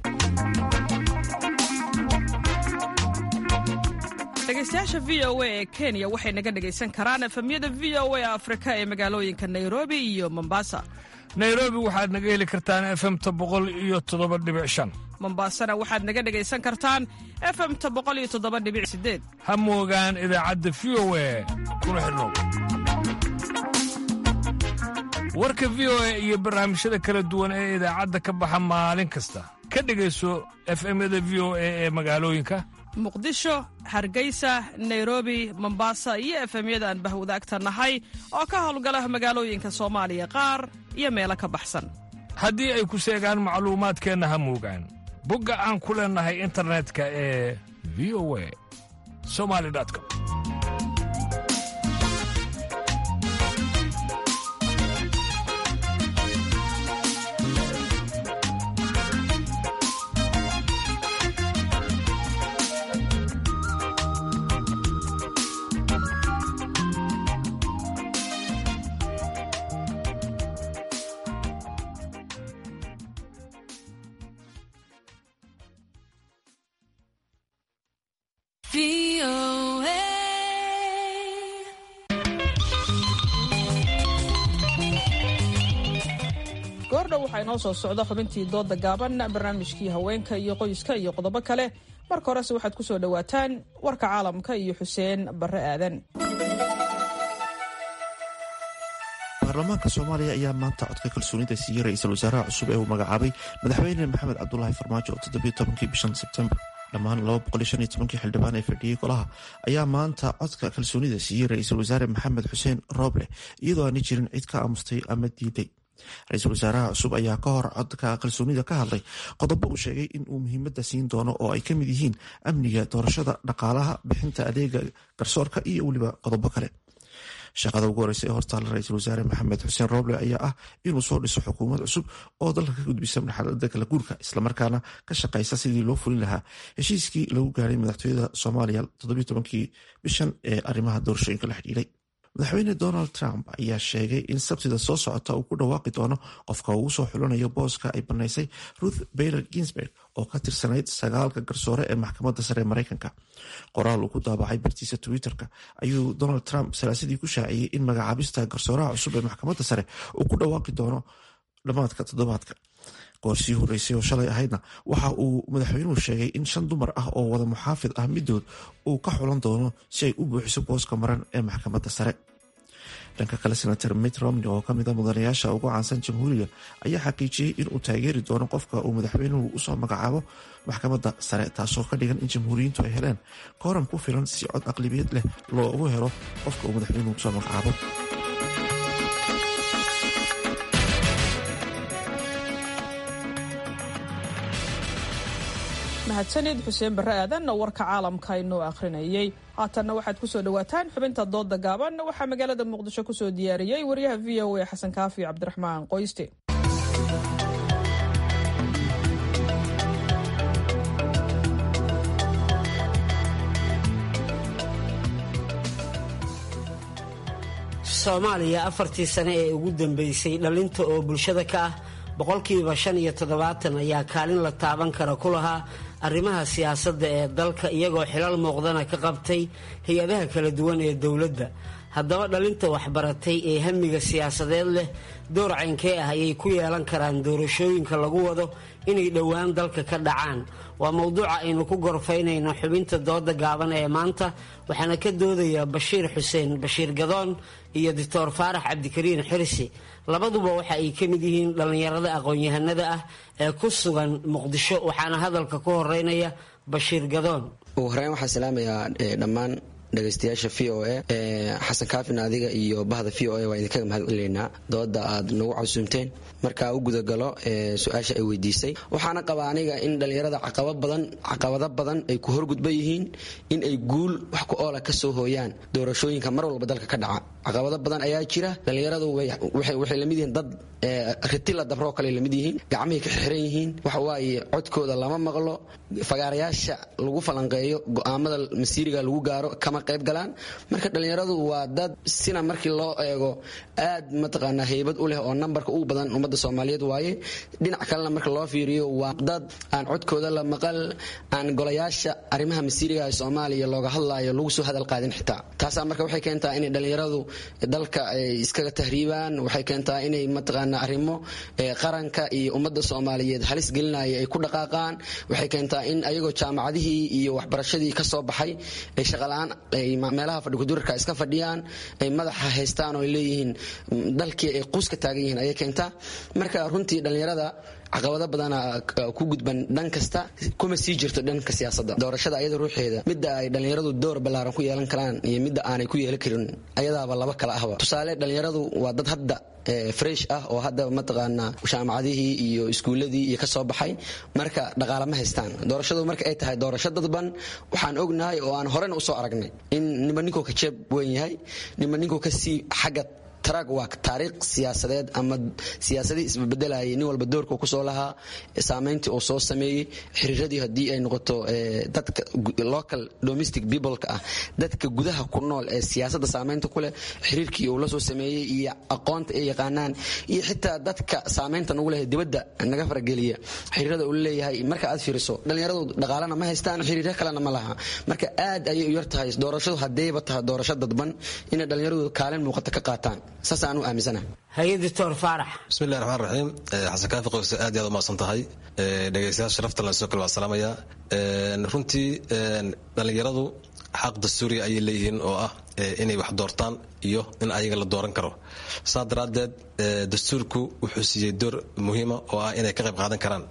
dhegeystayaasha v o a ee kenya waxay naga dhegaysan karaan efemyada v o a afrika ee magaalooyinka nairobi iyo mombasa nairobi waxaad naga heli kartaan efemta boqol iyo toddoba dhibic shan mombasana waxaad naga dhegaysan kartaan efemta boqol iyo toddoba dhibic sideed ha moogaan idaacadda v o a kuna xidhnow warka v o a iyo barnaamijyada kala duwan ee idaacadda ka baxa maalin kasta ka dhegayso efemyada v o a ee magaalooyinka muqdisho hargeysa nairobi mombasa iyo efemyada aan bahwadaagta nahay oo ka howlgala magaalooyinka soomaaliya qaar iyo meelo ka baxsan haddii ay ku seegaan macluumaadkeenna ha moogaan bogga aan ku leennahay internetka ee v o a somali com goordhow waxaa inoo soo socda xubintii dooda gaaban barnaamijkii haweenka iyo qoyska iyo qodobo kale marka horese waxaad ku soo dhowaataan warka caalamka iyo xuseen barre aadan baarlamaanka soomaaliya ayaa maanta codka kalsoonida siiyey ra-iisul wasaaraha cusub ee uu magacaabay madaxweyne maxamed cabdulaahi farmaajo oo toddobiyo tobankii bishan sebtembar dhammaan laba boqol iyo shan iyo tobankii xildhibaan ee fadhiyey golaha ayaa maanta codka kalsoonida siiyey ra-iisul wasaare maxamed xuseen rooble iyadoo aani jirin cid ka aamustay ama diiday ra-iisul wasaaraha cusub ayaa ka hor codka kalsoonida ka hadlay qodobo uu sheegay in uu muhiimadda siin doono oo ay ka mid yihiin amniga doorashada dhaqaalaha bixinta adeega garsoorka iyo weliba qodobo kale shaqada ugu horeysa ee hortaala ra-iisul wasaare maxamed xuseen rooble ayaa ah inuu soo dhiso xukuumad cusub oo dalka ka gudbisa marxalada kala guurka islamarkaana ka shaqeysa sidii loo fulin lahaa heshiiskii lagu gaaray madaxtooyada soomaaliya todobiyo tobankii bishan ee arrimaha doorashooyinka la xidhiiray madaxweyne donald trump ayaa sheegay in sabtida soo socota uu ku dhawaaqi doono qofka ugu soo xulanayo booska ay banaysay ruth baylor ginsburg oo ka tirsanayd sagaalka garsoore ee maxkamadda sare ee mareykanka qoraal uu ku daabacay bartiisa twitter-ka ayuu donald trump salaasadii ku shaaciyey in magacaabista garsooraha cusub ee maxkamadda sare uu ku dhawaaqi doono dhammaadka toddobaadka goorsii horeysay oo shalay ahaydna waxa uu madaxweynuhu sheegay in shan dumar ah oo wada muxaafid ah midood uu ka xulan doono si ay u buuxiso booska maran ee maxkamadda sare dhanka kale senator mitt romney oo kamid a mudanayaasha ugu caansan jamhuuriga ayaa xaqiijiyey inuu taageeri doono qofka uu madaxweynuhu usoo magacaabo maxkamadda sare taasoo ka dhigan in jamhuuriyiintu ay heleen kooram ku filan si cod aqlibiyad leh loogu helo qofka uu madaxweynuhu usoo magacaabo mahadsanid xuseen barre aadan warka caalamka inoo akhrinayay haatanna waxaad kusoo dhawaataan xubinta dooda gaaban waxaa magaalada muqdisho kusoo diyaariyey wariyaha v o a xasan kaafi cabdiraxmaan qoyste soomaaliya afartii sane ee ugu dambeysay dhalinta oo bulshada ka ah boqolkiiba shan iyo toddobaatan ayaa kaalin la taaban kara ku lahaa arrimaha siyaasadda ee dalka iyagoo xilal muuqdana ka qabtay hay-adaha kala duwan ee dowladda haddaba dhalinta waxbaratay ee hamiga siyaasadeed leh door caynkee ah ayay ku yeelan karaan doorashooyinka lagu wado inay dhowaan dalka ka dhacaan waa mowduuca aynu ku gorfaynayno xubinta dooda gaaban ee maanta waxaana ka doodaya bashiir xuseen bashiir gadoon iyo doctor faarax cabdikariin xirsi labaduba waxa ay ka mid yihiin dhallinyarada aqoon-yahanada ah ee ku sugan muqdisho waxaana hadalka ku horeynaya bashiir gadoon ugu horeyn waxaan salaamayaa dhammaan dhegaystayaasha v o a xasan kaafin adiga iyo bahda v o a waa idinkaga mahad celineynaa dooda aad nagu casuumteen markaa u gudagalo su-aasha ay weydiisay waxaana qabaa aniga in dhallinyarada caqabado badan ay ku horgudban yihiin in ay guul wax ku oola kasoo hooyaan doorashooyinka mar walba dalka ka dhaca caqabado badan ayaa jira dhallinyaradu waxay lamid yihiin dad ritila dabroo kale lamid yihiin gacmahay ka xiran yihiin waxawaaye codkooda lama maqlo fagaarayaasha lagu falanqeeyo go-aamada masiiriga lagu gaaro kama qayb galaan marka dhallinyaradu waa dad sina markii loo eego aad mataqaanaa heybad u leh oo nambarka ugu badan ummadda soomaaliyeed waaye dhinac kalena marka loo fiiriyo waa dad aan codkooda la maqal aan golayaasha arrimaha masiiriga ee soomaaliya looga hadlaayo lagu soo hadal qaadin xitaa taasaa marka waxay keentaa inay dhallinyaradu dalka ay iskaga tahriibaan waxay keentaa inay mataqaanaa arrimo qaranka iyo ummadda soomaaliyeed halis gelinaya ay ku dhaqaaqaan waxay keentaa in ayagoo jaamacadihii iyo waxbarashadii ka soo baxay ay shaqala-aan ay meelaha fadhikudurarka iska fadhiyaan ay madaxa haystaan oo ay leeyihiin dalkii ay quus ka taagan yihiin ayay keentaa marka runtii dhallinyarada caqabado badana ku gudban dhan kasta kuma sii jirto dhanka siyaasadda doorashada ayada ruuxeeda midda ay dhallinyaradu door ballaaran ku yeelan karaan iyo midda aanay ku yeelan karin ayadaaba laba kala ahba tusaale dhallinyaradu waa dad hadda fresh ah oo hadda mataqaanaa jaamacadihii iyo iskuuladii iyo kasoo baxay marka dhaqaale ma haystaan doorashadu marka ay tahay doorasho dadban waxaan ognahay oo aan horena usoo aragnay in nima ninkuu ka jeeb weyn yahay nima ninkuu kasii xagga trag waa taariikh siyaasadeed ama siyaasadii isbabedelayay nin walba doorka kusoo lahaa saameyntii uu soo sameeyey xiriiradii haddii ay noqoto dadka local domestic peopleka ah dadka gudaha ku nool ee siyaasadda saameynta ku leh xiriirkii uu la soo sameeyey iyo aqoonta ay yaqaanaan iyo xitaa dadka saameynta nagu leh dibadda naga farageliya xiriirada uu leeyahay marka aad fiiriso dhallinyaradu dhaqaalena ma haystaan xiriiryo kalena ma laha marka aad ayay u yar tahay doorashadu haddayba tahay doorasho dadban inay dhallinyaradu kaalin muuqata ka qaataan saasaan u aaminsana haye doctor faarax bismillahi raxmaan raxiim xasan kaafi qoyse aad iyo aad u mahadsan tahay dhegeystayaal sharafta lan soo kale waa salaamaya runtii dhallinyaradu xaq dastuuriya ayay leeyihiin oo ah inay wax doortaan iyo in ayaga la dooran karo saa daraaddeed dastuurku wuxuu siiyey door muhiima oo ah inay ka qayb qaadan karaan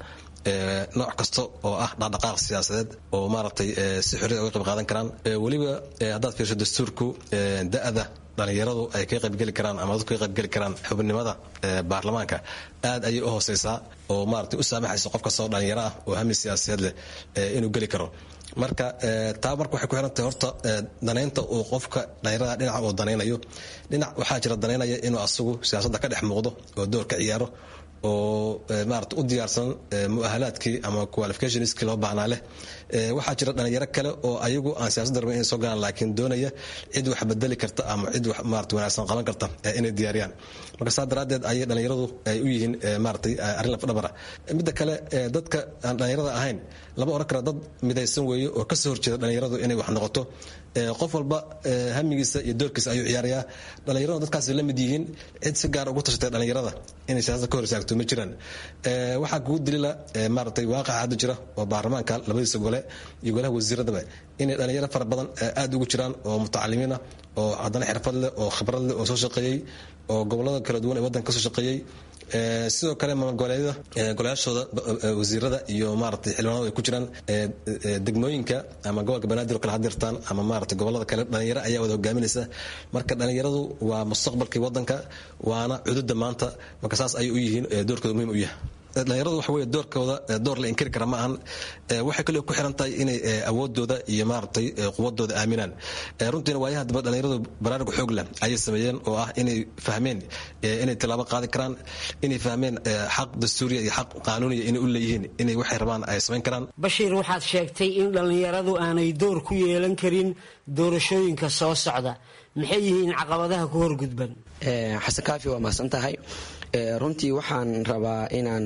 nooc kasta oo ah dhaqdhaqaaq siyaasadeed oo maaragtay si xorriya uga qayb qaadan karaan weliba haddaad fiirso dastuurku da-da dhallinyaradu ay ka qaybgeli karaan ama dadku ka qaybgeli karaan xubnimada baarlamaanka aad ayay u hooseysaa oo maaragtay u saamaxaysa qof kastoo dhallinyaro ah oo hami siyaasadeed leh inuu geli karo marka taa marka waxay ku xirantahay horta danaynta uu qofka dhallinyarada dhinaca uu danaynayo dhinac waxaa jira danaynaya inuu asagu siyaasadda ka dhex muuqdo oo door ka ciyaaro oo maarata u diyaarsan muahalaadkii ama qualificationskii loo baahnaa leh waxaa jira dhalinyaro kale oo ayagu aan siyaasadda rabin inay soo galaan laakiin doonaya cid wax bedeli karta ama cid wax maarata wanaagsan qaban karta inay diyaariyaan marka saa daraaddeed ayay dhalinyaradu ay u yihiin maaratay arrin lafdhabara midda kale dadka aan dhalinyarada ahayn lama oran kara dad midaysan weeye oo kasoo horjeeda dhalinyaradu inay wax noqoto qof walba hamigiisa iyo doorkiisa ayuu ciyaarayaa dhalinyaradu dadkaasi la mid yihiin cid si gaar ugu tashatay dhalinyarada inay siyaasada ka hor istaagto ma jiraan waxaa kugu dilila maaratay waaqaca hadda jira oo baarlamaanka labadiisa gole iyo golaha wasiiradaba inay dhalinyaro fara badan aada ugu jiraan oo mutacalimiin ah oo haddana xirfad leh oo khibrad leh oo soo shaqeeyey oo gobolada kala duwan ee waddanka kasoo shaqeeyey sidoo kale maamulgoboleedyada golayaashooda wasiirada iyo maaragtay xildhibaanadu ay ku jiraan degmooyinka ama gobolka banaadir oo kale hadirtaan ama maaragtay gobolada kale dhalinyaro ayaa wada hogaaminaysa marka dhalinyaradu waa mustaqbalkii waddanka waana cududa maanta marka saas ayay u yihiin doorkooda muhiim u yahay dhalinyaradu waxa wey doorkooda door la inkiri kara ma ahan waxay kaliya ku xiran tahay inay awoodooda iyo maaragtay quwadooda aaminaan runtiina waayaha daba dhalinyaradu baraarug xoog leh ayay sameeyeen oo ah inay fahmeen inay tilaabo qaadi karaan inay fahmeen xaq dastuuriya iyo xaq qaanuuniya inay u leeyihiin inay waxay rabaan ay samayn karaan bashiir waxaad sheegtay in dhallinyaradu aanay door ku yeelan karin doorashooyinka soo socda maxay yihiin caqabadaha ku horgudban xasan kaafi waa mahadsan tahay runtii waxaan rabaa inaan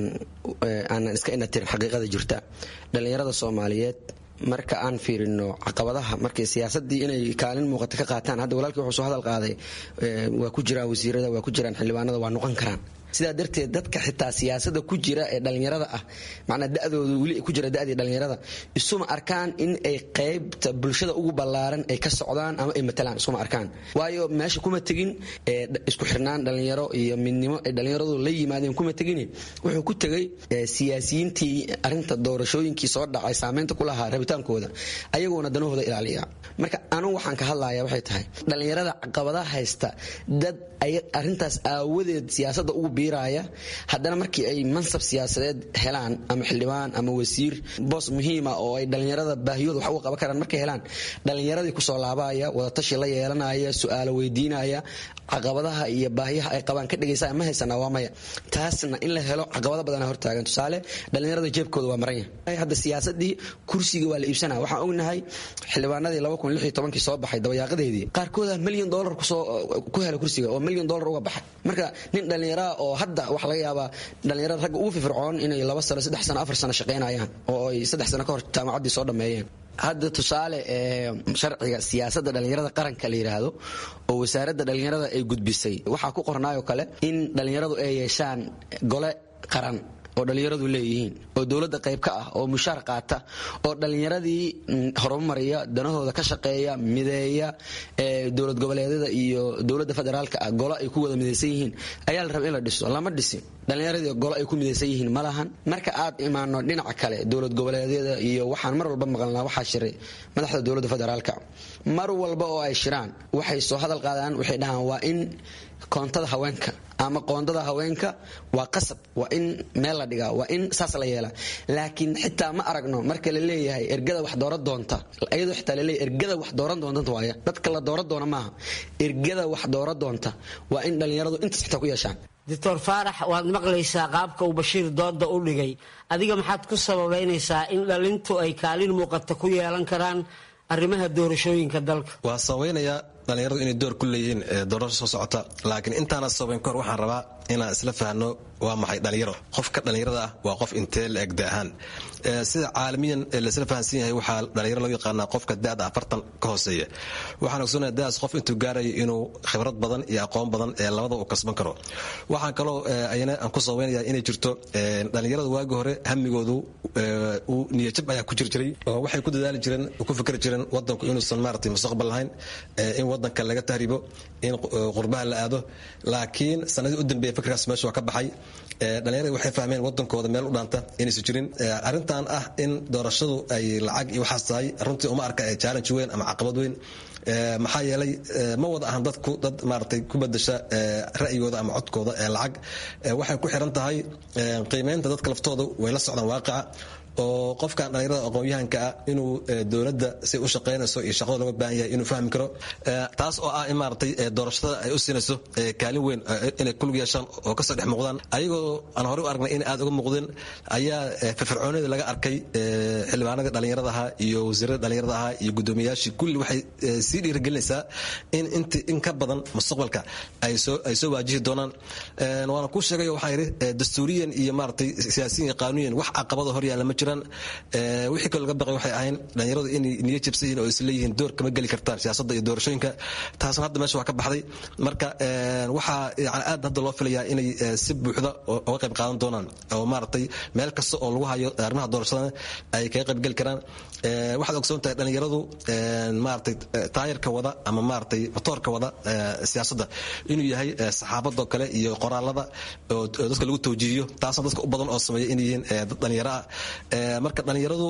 aanan iska inatirin xaqiiqada jirta dhallinyarada soomaaliyeed marka aan fiirino caqabadaha markay siyaasadii inay kaalin muuqata ka qaataan hadda walaalkii wuxuu soo hadal qaaday waa ku jiraan wasiirada waa ku jiraan xildhibaanada waa noqon karaan sidaa darteed dadka xitaa siyaasada ku jira ee dhallinyarada ah macnaa dadooda weli ku jira dadii dhallinyarada isuma arkaan in ay qaybta bulshada ugu ballaaran ay ka socdaan ama ay matalaan isuma arkaan waayo meesha kuma tegin isku xirnaan dhallinyaro iyo midnimo ay dhallinyaradu la yimaadeen kuma tegin wuxuu ku tegay siyaasiyiintii arinta doorashooyinkii soo dhacay saameynta ku lahaa rabitaankooda ayagoona danahooda ilaaliya marka anugu waxaan ka hadlaya waxay tahay dhallinyarada caqabadaha haysta dad arintaas aawadeed siyaasada ugu biiraya haddana markii ay mansab siyaasadeed helaan ama xildhibaan ama wasiir boos muhiima oo ay dhallinyarada baahiyooda wax uga qaban karaan markay helaan dhallinyaradii kusoo laabaya wadatashi la yeelanaya su-aalo weydiinaya caqabadaha iyo baahiyaha ay qabaan ka dhegaysa ma haysanaa waa maya taasna in la helo caqabado badana hortaagan tusaale dhallinyarada jeebkooda waa maran yahay hadda siyaasadii kursiga waa la iibsanaya waxaan ognahay xildhibaanadii kii soo baxay dabayaaqadeedii qaarkooda milyan dolar ku hela kursiga oo milyan dolar uga baxay marka nin dhallinyaraa oo hadda waxa laga yaabaa dhallinyarada ragga ugu firfircoon inay laba sano saddex sano afar sano shaqaynayaan oo ay saddex sano ka hor jaamacaddii soo dhammeeyeen hadda tusaale sharciga siyaasadda dhallinyarada qaranka la yidhaahdo oo wasaaradda dhallinyarada ay gudbisay waxaa ku qornaayoo kale in dhallinyaradu ay yeeshaan gole qaran oo dhallinyaradu leeyihiin oo dowladda qayb ka ah oo mushaar qaata oo dhallinyaradii horumariya danahooda ka shaqeeya mideeya dowlad goboleedyada iyo dowladda federaalka ah golo ay ku wada midaysan yihiin ayaa la raba in la dhiso lama dhisin dhallinyaradii golo ay ku midaysan yihiin ma lahan marka aad imaano dhinaca kale dowlad goboleedyada iyo waxaan mar walba maqalnaa waxaa shiray madaxda dowladda federaalka mar walba oo ay shiraan waxay soo hadal qaadaan waxay dhahaan waa in koontada haweenka ama qoondada haweenka waa qasab waa in meel la dhigaa waa in saas la yeelaa laakiin xitaa ma aragno marka la leeyahay ergada wax dooran doonta iyadoo xitaa laleeyahay ergada wax dooran doonta waaya dadka la dooran doona maaha ergada wax dooran doonta waa in dhallinyaradu intaas xitaa ku yeeshaan doctor faarax waad maqlaysaa qaabka uu bashiir dooda u dhigay adiga maxaad ku sababaynaysaa in dhalintu ay kaalin muuqata ku yeelan karaan arrimaha doorashooyinka dalka waa sabaynayaa dhallinyaradu inay door ku leeyihiin doorasho soo socota laakiin intaana sabayn kahor waxaan rabaa inaan isla fahno waa maxay dhallinyaro qofka dhallinyarada ah waa qof intee la eg da-ahaan sida caalamiyan laisla fahansan yahay waxaa dhallinyaro loo yaqaanaa qofka da-da afartan ka hooseeya waxaan ogsoonaya daas qof intuu gaarayo inuu khibrad badan iyo aqoon badan ee labada uu kasban karo waxaan kaloo ayana aan ku sabaynaya inay jirto dhallinyarada waagi hore hamigoodu uu niyajab ayaa ku jir jiray oo waxay ku dadaali jireen ku fikri jireen wadanku inuusan maaragtay mustaqbal lahayn in wadanka laga tahribo in qurbaha la aado laakiin sanadii u dambeeya fikirkaas meesha waa ka baxay dhallinyarada waxay fahmeen wadankooda meel u dhaanta inaysan jirin arrintan ah in doorashadu ay lacag iyo waxaas tahay runtii uma arka challenge weyn ama caqabad weyn maxaa yeelay ma wada ahan dadku dad maaragtay ku bedasha ra'yigooda ama codkooda ee lacag waxay ku xiran tahay qiimeynta dadka laftooda way la socdaan waaqica oo qofkan dhallinyarada aqoon-yahanka ah inuu dowladda si u shaqaynayso iyo shaqada looga baahan yahay inuu fahmi karo taas oo ah in maaragtay doorashada ay u siinayso kaalin weyn inay kulug yeeshaan oo kasoo dhex muuqdaan ayagoo aan horey u aragnay in aad uga muuqdeen ayaa firfircoonida laga arkay xildhibaanadii dhallinyarada ahaa iyo wasiirada dhallinyarada ahaa iyo guddoomiyayaashii kulli waxay sii dhiirigelinaysaa in int in ka badan mustaqbalka ay soo ay soo waajihi doonaan waana kuu sheegay waxaan yidhi dastuuriyan iyo maaragtay siyaasiyan iyo qaanuyan wax caqabada hor yaalla ma jiraan wixii kaloo laga baqay waxay ahayn dhallinyaradu inay niyo jabsan yihin oo isleeyihiin door kama geli kartaan siyaasadda iyo doorashooyinka taasna hadda meesha waa ka baxday marka waxaa yani aad hadda loo filayaa inay si buuxda uga qayb qaadan doonaan oo maaragtay meel kasta oo lagu hayo arrimaha doorashadana ay kaga qayb geli karaan waxaad ogsoon tahay dhallinyaradu maaragtay taayarka wada ama maaragtay matoorka wada siyaasadda inuu yahay saxaabadoo kale iyo qoraalada oo dadka lagu tawjiihiyo taasna dadka u badan oo sameeya inay yihiin dad dhallinyaro ah marka dhallinyaradu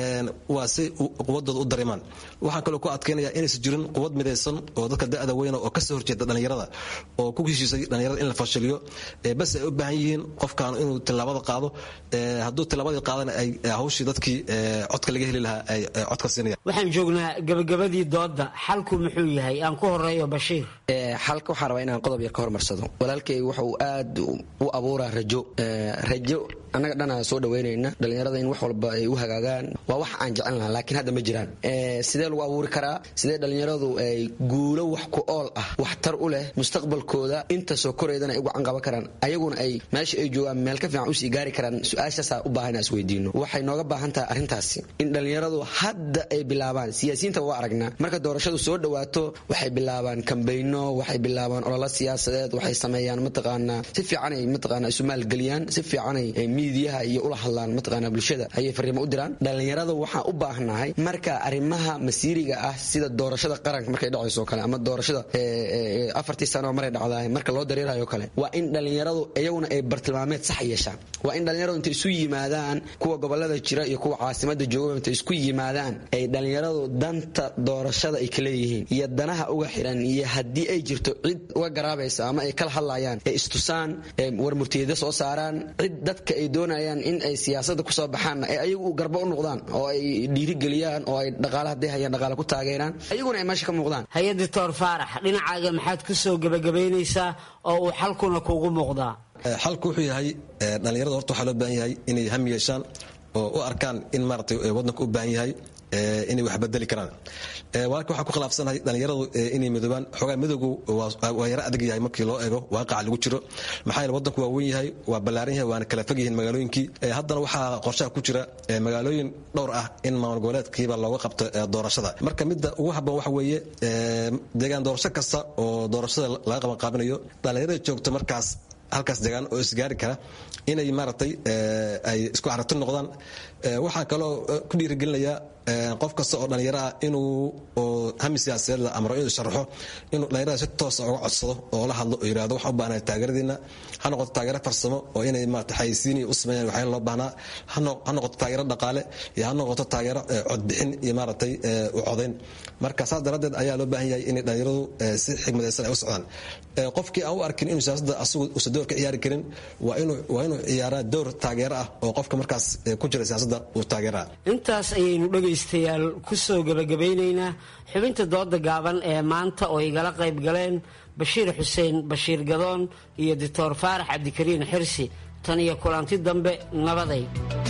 waa si quwadooda u dareemaan waxaan kaloo ku adkaynaya inaysan jirin quwad midaysan oo dadka da'da weyna oo kasoo horjeeda dhallinyarada oo ku heshiisay dhallinyarada in la fashiliyo bas ay u baahan yihiin qofkan inuu tilaabada qaado hadduu tilaabadii qaadana ay hawshii dadkii codka laga heli lahaa ay codka siinayaan waxaan joognaa gabagabadii dooda xalku muxuu yahay aan ku horeeyo bashiir xalka waxaan rabaa inaan qodob yar ka hormarsado walaalkay wuxuu aad u abuuraa rajo rajo annaga dhanaa soo dhaweynayna dhallinyarada in wax walba ay u hagaagaan waa wax aan jecel lahaa laakiin hadda ma jiraan sidee lagu abuuri karaa sidee dhallinyaradu ay guulo wax ku ool ah waxtar u leh mustaqbalkooda inta soo koreydana ay ugu canqaban karaan ayaguna ay meesha ay joogaan meel ka fiican usii gaari karaan su-aashaasaa u baahan inaan isweydiino waxay nooga baahan tahay arrintaasi in dhallinyaradu hadda ay bilaabaan siyaasiyiinta waa aragnaa marka doorashadu soo dhawaato waxay bilaabaan kambayno waxay bilaabaan ololo siyaasadeed waxay sameeyaan mataqaanaa si fiicanay mataqaanaa isu maalgeliyaan si fiicanay miidiyaha iyo ula hadlaan mataqaanaa bulshada ayay fariimo u diraan dhallinyarada waxaan u baahnahay marka arrimaha masiiriga ah sida doorashada qaranka markay dhacayso kale ama doorashada afartii sano maray dhacdaay marka loo dareerayo kale waa in dhallinyaradu iyaguna ay bartilmaameed sax yeeshaan waa in dhallinyaradu intay isu yimaadaan kuwa gobolada jira iyo kuwa caasimada jooga intay isku yimaadaan ay dhallinyaradu danta doorashada ay kaleeyihiin iyo danaha uga xiran iyo haddii ay jirto cid uga garaabaysa ama ay kala hadlayaan ay istusaan warmurtiyada soo saaraan cid dadka ay doonayaan in ay siyaasada kusoo baxaanna ay ayagu garbo u noqdaan oo ay dhiirigeliyaan oo ay dhaqaale hadday hayaan dhaqaale ku taageeraan ayaguna ay meesha ka muuqdaan hay-ad doctor faarax dhinacaaga maxaad ku soo gebagabaynaysaa oo uu xalkuna kuugu muuqdaa xalku wuxuu yahay dhallinyarada horta waxaa loo baahan yahay inay ham yeeshaan oo u arkaan in maaragtay waddanka u baahan yahay inay wax bedeli karaan walaalka waxaan ku khilaafsanahay dhallinyaradu inay midoobaan xoogaa midowgu waa yaro adag yahay markii loo eego waaqaca lagu jiro maxaa yeele waddanku waa weyn yahay waa ballaaran yahay waana kala fog yihiin magaalooyinkii haddana waxaa qorshaha ku jira magaalooyin dhowr ah in maamul goboleedkiiba looga qabto doorashada marka midda ugu habboon waxa weeye deegaan doorasho kasta oo doorashada laga qabanqaabinayo dhallinyarada joogto markaas halkaas degaan oo isgaari kara inay maaragtay ay isku carabti noqdaan waxaa kaloo ku dhiirigelinayaa qof kasta oo dhallinyaro ah inuu hami siyaasadeed la amro inuu sharaxo inuu dhallinyarada si toosa uga codsado oo la hadlo oo yidhahdo waxaan u baahnahay taageeradiina ha noqoto taageero farsamo oo inay maarata xayisiiniya u sameeyaan waxyaala loo baahnaa ha noqoto taageero dhaqaale iyo ha noqoto taageero codbixin iyo maaragtay u codayn marka saas daraaddeed ayaa loo baahan yahay inay dhallinyaradu si xigmadaysan ay u socdaan qofkii aan u arkin inuu siyaasadda asagu uusan door ka ciyaari karin waa inuu waa inuu ciyaaraa door taageero ah oo qofka markaas ku jira siyaasadda uu taageeraa intaas ayaynu dhegaystayaal ku soo gebagabeynaynaa xubinta dooda gaaban ee maanta oo igala qayb galeen bashiir xuseen bashiir gadoon iyo doctor faarax cabdikariin xirsi tan iyo kulanti dambe nabaday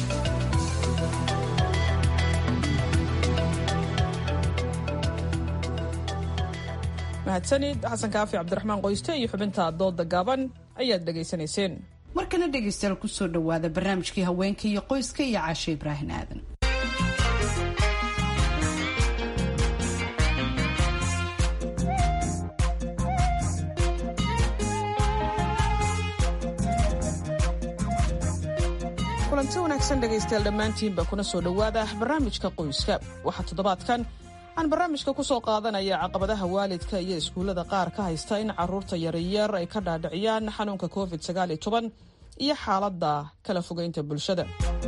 mahadsanid xasan kaafi cabdiraxmaan qoyste iyo xubinta dooda gaaban ayaad dhegaysanayseen markana dhegaystayaal kusoo dhawaada barnaamijkii haweenka iyo qoyska iyo caashe ibraahin aadan kulanti wanaagsan dhegaystayaal dhammaantiinba kuna soo dhowaada barnaamijka qoyska waxaa toddobaadkan aan barnaamijka ku soo qaadanaya caqabadaha waalidka iyo iskuullada qaar ka haysta in caruurta yaryar ay ka dhaadhiciyaan xanuunka covid iyo xaaladda kala fogeynta bulshada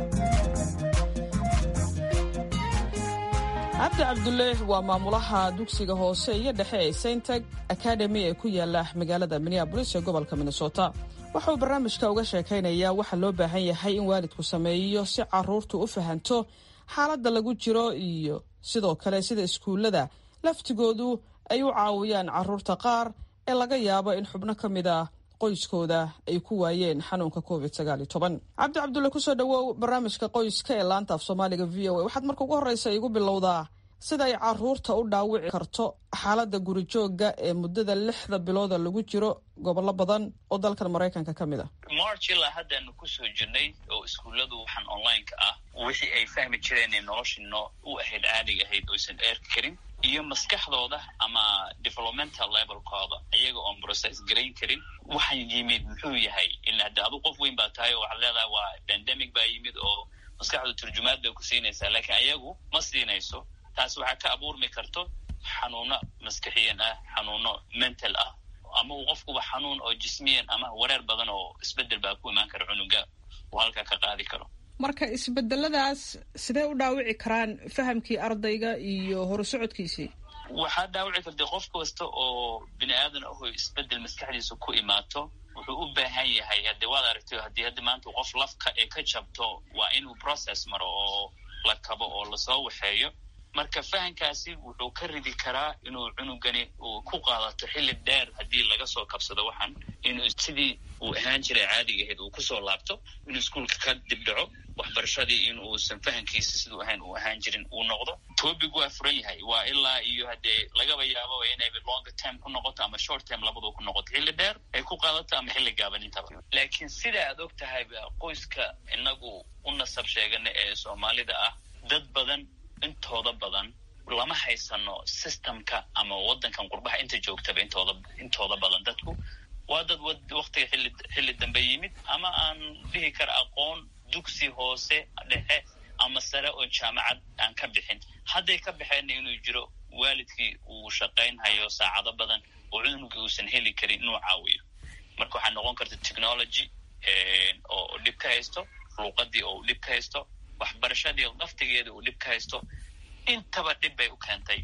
cabdi cabdulle waa maamulaha dugsiga hoose iyo dhexe ee saintag academy ee ku yaala magaalada minneabolis ee gobolka minnesota wuxuu barnaamijka uga sheekaynayaa waxa loo baahan yahay in waalidku sameeyo si caruurtu u fahanto xaaladda lagu jiro iyo sidoo kale sida iskuullada laftigoodu ay u caawiyaan caruurta qaar ee laga yaabo in xubno ka mid ah qoyskooda ay ku waayeen xanuunka covid cabdi cabdulle kusoo dhawow barnaamijka qoyska ee laanta af soomaaliga v o a waxaad marka ugu horreysa igu bilowdaa sida ay caruurta u dhaawici karto xaaladda gurijooga ee muddada lixda bilooda lagu jiro gobollo badan oo dalkan maraykanka ka mid a march ilaa haddaanu kusoo jirnay oo iskuulladu waxaan online-ka ah wixii ay fahmi jireen ee noloshino u ahayd caadiga ahayd oysan eerki karin iyo maskaxdooda ama developmental levelkooda iyaga oon process garayn karin waxaan yimid muxuu yahay ila hadda adu qof weyn baa tahay oo waxaad leedahay waa pandemic baa yimid oo maskaxdu turjumaad bay ku siinaysaa laakiin ayagu ma siinayso taas waxaa ka abuurmi karto xanuuno maskaxiyan ah xanuuno mental ah ama uu qofkuba xanuun oo jismiyan ama wareer badan oo isbedel baa ku imaan kara cunuga uu halkaa ka qaadi karo marka isbedeladaas sidee u dhaawici karaan fahamkii ardayga iyo horusocodkiisii waxaa dhaawici karta qof kasta oo bini aadan aho isbedel maskaxdiisa ku imaato wuxuu u baahan yahay haddii waad aragtay haddii haddi maanta qof lafka ee ka jabto waa inuu process maro oo la kabo oo lasoo waxeeyo marka fahankaasi wuxuu ka ridi karaa inuu cunugani uu ku qaadato xilli dheer haddii laga soo kabsado waxaan inuu sidii uu ahaan jiray caadiga ahayd uu kusoo laabto inuu iskuolka ka dibdhaco waxbarashadii in uusan fahankiisa siduu ahayn uu ahaan jirin uu noqdo topic waa furan yahay waa ilaa iyo haddee lagaba yaababa inay longer term ku noqoto ama short term labadu ku noqoto xilli dheer ay ku qaadato ama xilli gaaban intaba laakiin sida aad og tahayba qoyska inagu u nasab sheegana ee soomaalida ah dad badan intooda badan lama haysano systemka ama wadankan qurbaha inta joogtaba intooda intooda badan dadku waa dad waktiga xilli xilli dambe yimid ama aan dhihi kara aqoon dugsi hoose dhexe ama sare oo jaamacad aan ka bixin hadday ka baxeenna inuu jiro waalidkii uu shaqayn hayo saacado badan oo cunugii uusan heli karin inuu caawiyo marka waxaa noqon karta technology oo dhib ka haysto luuqadii oo dhib ka haysto waxbarashadii laftigeeda uu dhib ka haysto intaba dhib bay u keentay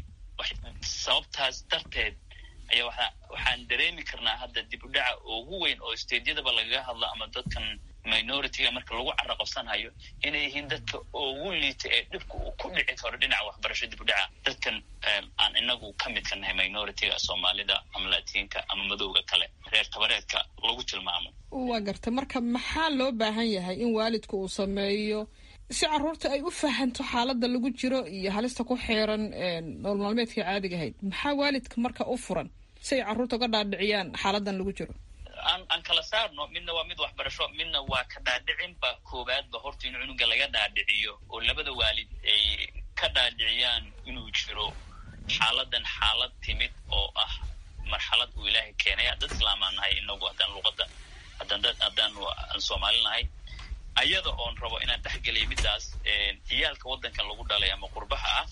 sababtaas darteed ayaa waa waxaan dareemi karnaa hadda dib u dhaca ugu weyn oo stadeyadaba lagaga hadlo ama dadkan minority-ga marka lagu carro qabsanhayo inay yihiin dadka ugu liita ee dhibka uu ku dhici karo dhinaca waxbarasho dib u dhaca dadkan aan inagu ka midka nahay minority-ga soomaalida ama latiinka ama madowga kale reer tabareedka lagu tilmaamo waa garta marka maxaa loo baahan yahay in waalidku uu sameeyo si caruurta ay u fahanto xaaladda lagu jiro iyo halista ku xeeran nool maalmeedkai caadiga ahayd maxaa waalidka marka u furan si ay carruurta uga dhaadhiciyaan xaaladan lagu jiro aan aan kala saarno midna waa mid waxbarasho midna waa ka dhaadhicin ba koowaadba horta in cunuga laga dhaadhiciyo oo labada waalid ay ka dhaadhiciyaan inuu jiro xaaladan xaalad timid oo ah marxalad uu ilaahay keenaya dad islaamaan nahay inagu haddaan luuqadda haddaan dad haddaan aan soomaali nahay ayada oon rabo inaan dhexgeliya middaas ciyaalka waddankan lagu dhalay ama qurbaha ah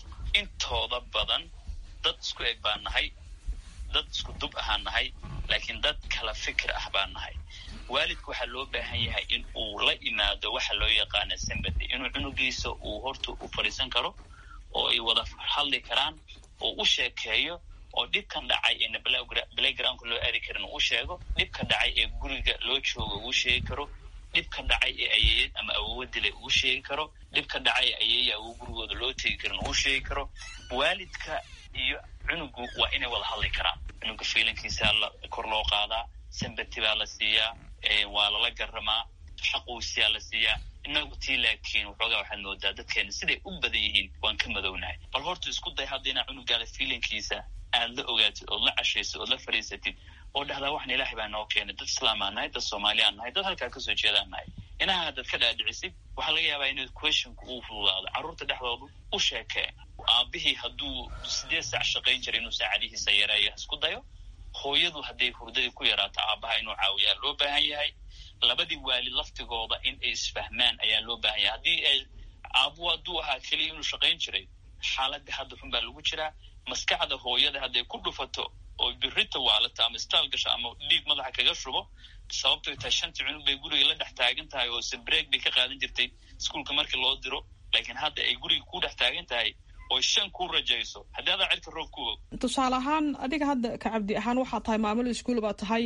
intooda badan dad isku eg baan nahay dad isku dub ahaan nahay laakiin dad kala fikir ah baan nahay waalidku waxaa loo baahan yahay in uu la imaado waxa loo yaqaana sambady inuu cunugiisa uu horta u fadhiisan karo oo ay wada hadli karaan oo u sheekeeyo oo dhibkan dhacay eena playgroundka loo aadi karin uu sheego dhibka dhacay ee guriga loo joogo uu sheegi karo dhibka dhacay ee ayeeyad ama awowa dilay uu sheegi karo dhibka dhacay ee ayeeya awow gurigooda loo tegi karin uu sheegi karo waalidka iyo cunugu waa inay wada hadli karaan cunuga fiilankiisa la kor loo qaadaa sambati baa la siiyaa waa lala garamaa xaquusiyaa la siiyaa inagu tii laakiin waxoogaa waxaad moodaa dadkeena siday u badan yihiin waan ka madownahay bal horta isku day hadda inaa cunugaada fiilankiisa aad la ogaatid ood la cashaysid ood la fadhiisatid oo dhahdaa waxan ilaahay baa noo keenay dad islaamaan nahay dad soomaaliyaan nahay dad halkaa kasoo jeedaan nahay inaha haddaad ka dhaadhicisid waxaa laga yaabaa inuu questionku uu fududaado carruurta dhexdoodu u sheekee aabihii hadduu sideed saac shaqayn jiray inuu saacadihiisa yareeyo isku dayo hooyadu hadday hurdadii ku yaraato aabaha inuu caawiyaa loo baahan yahay labadii waalid laftigooda in ay isfahmaan ayaa loo baahan yahay haddii ay aabu hadduu ahaa keliya inuu shaqayn jiray xaaladii hadda xun baa lagu jiraa maskaxda hooyada hadday ku dhufato oo birita waalata ama staal gasho ama dhiig madaxa kaga shubo sababtoy tahay shantii cunug bay guriga la dhex taagan tahay oo sabreeg bay ka qaadan jirtay iskuolka markii loo diro laakiin hadda ay guriga ku dhex taagan tahay oo shan ku rajayso haddii adaa cirka roob ku og tusaale ahaan adiga hadda ka cabdi ahaan waxaa tahay maamul iskuol baa tahay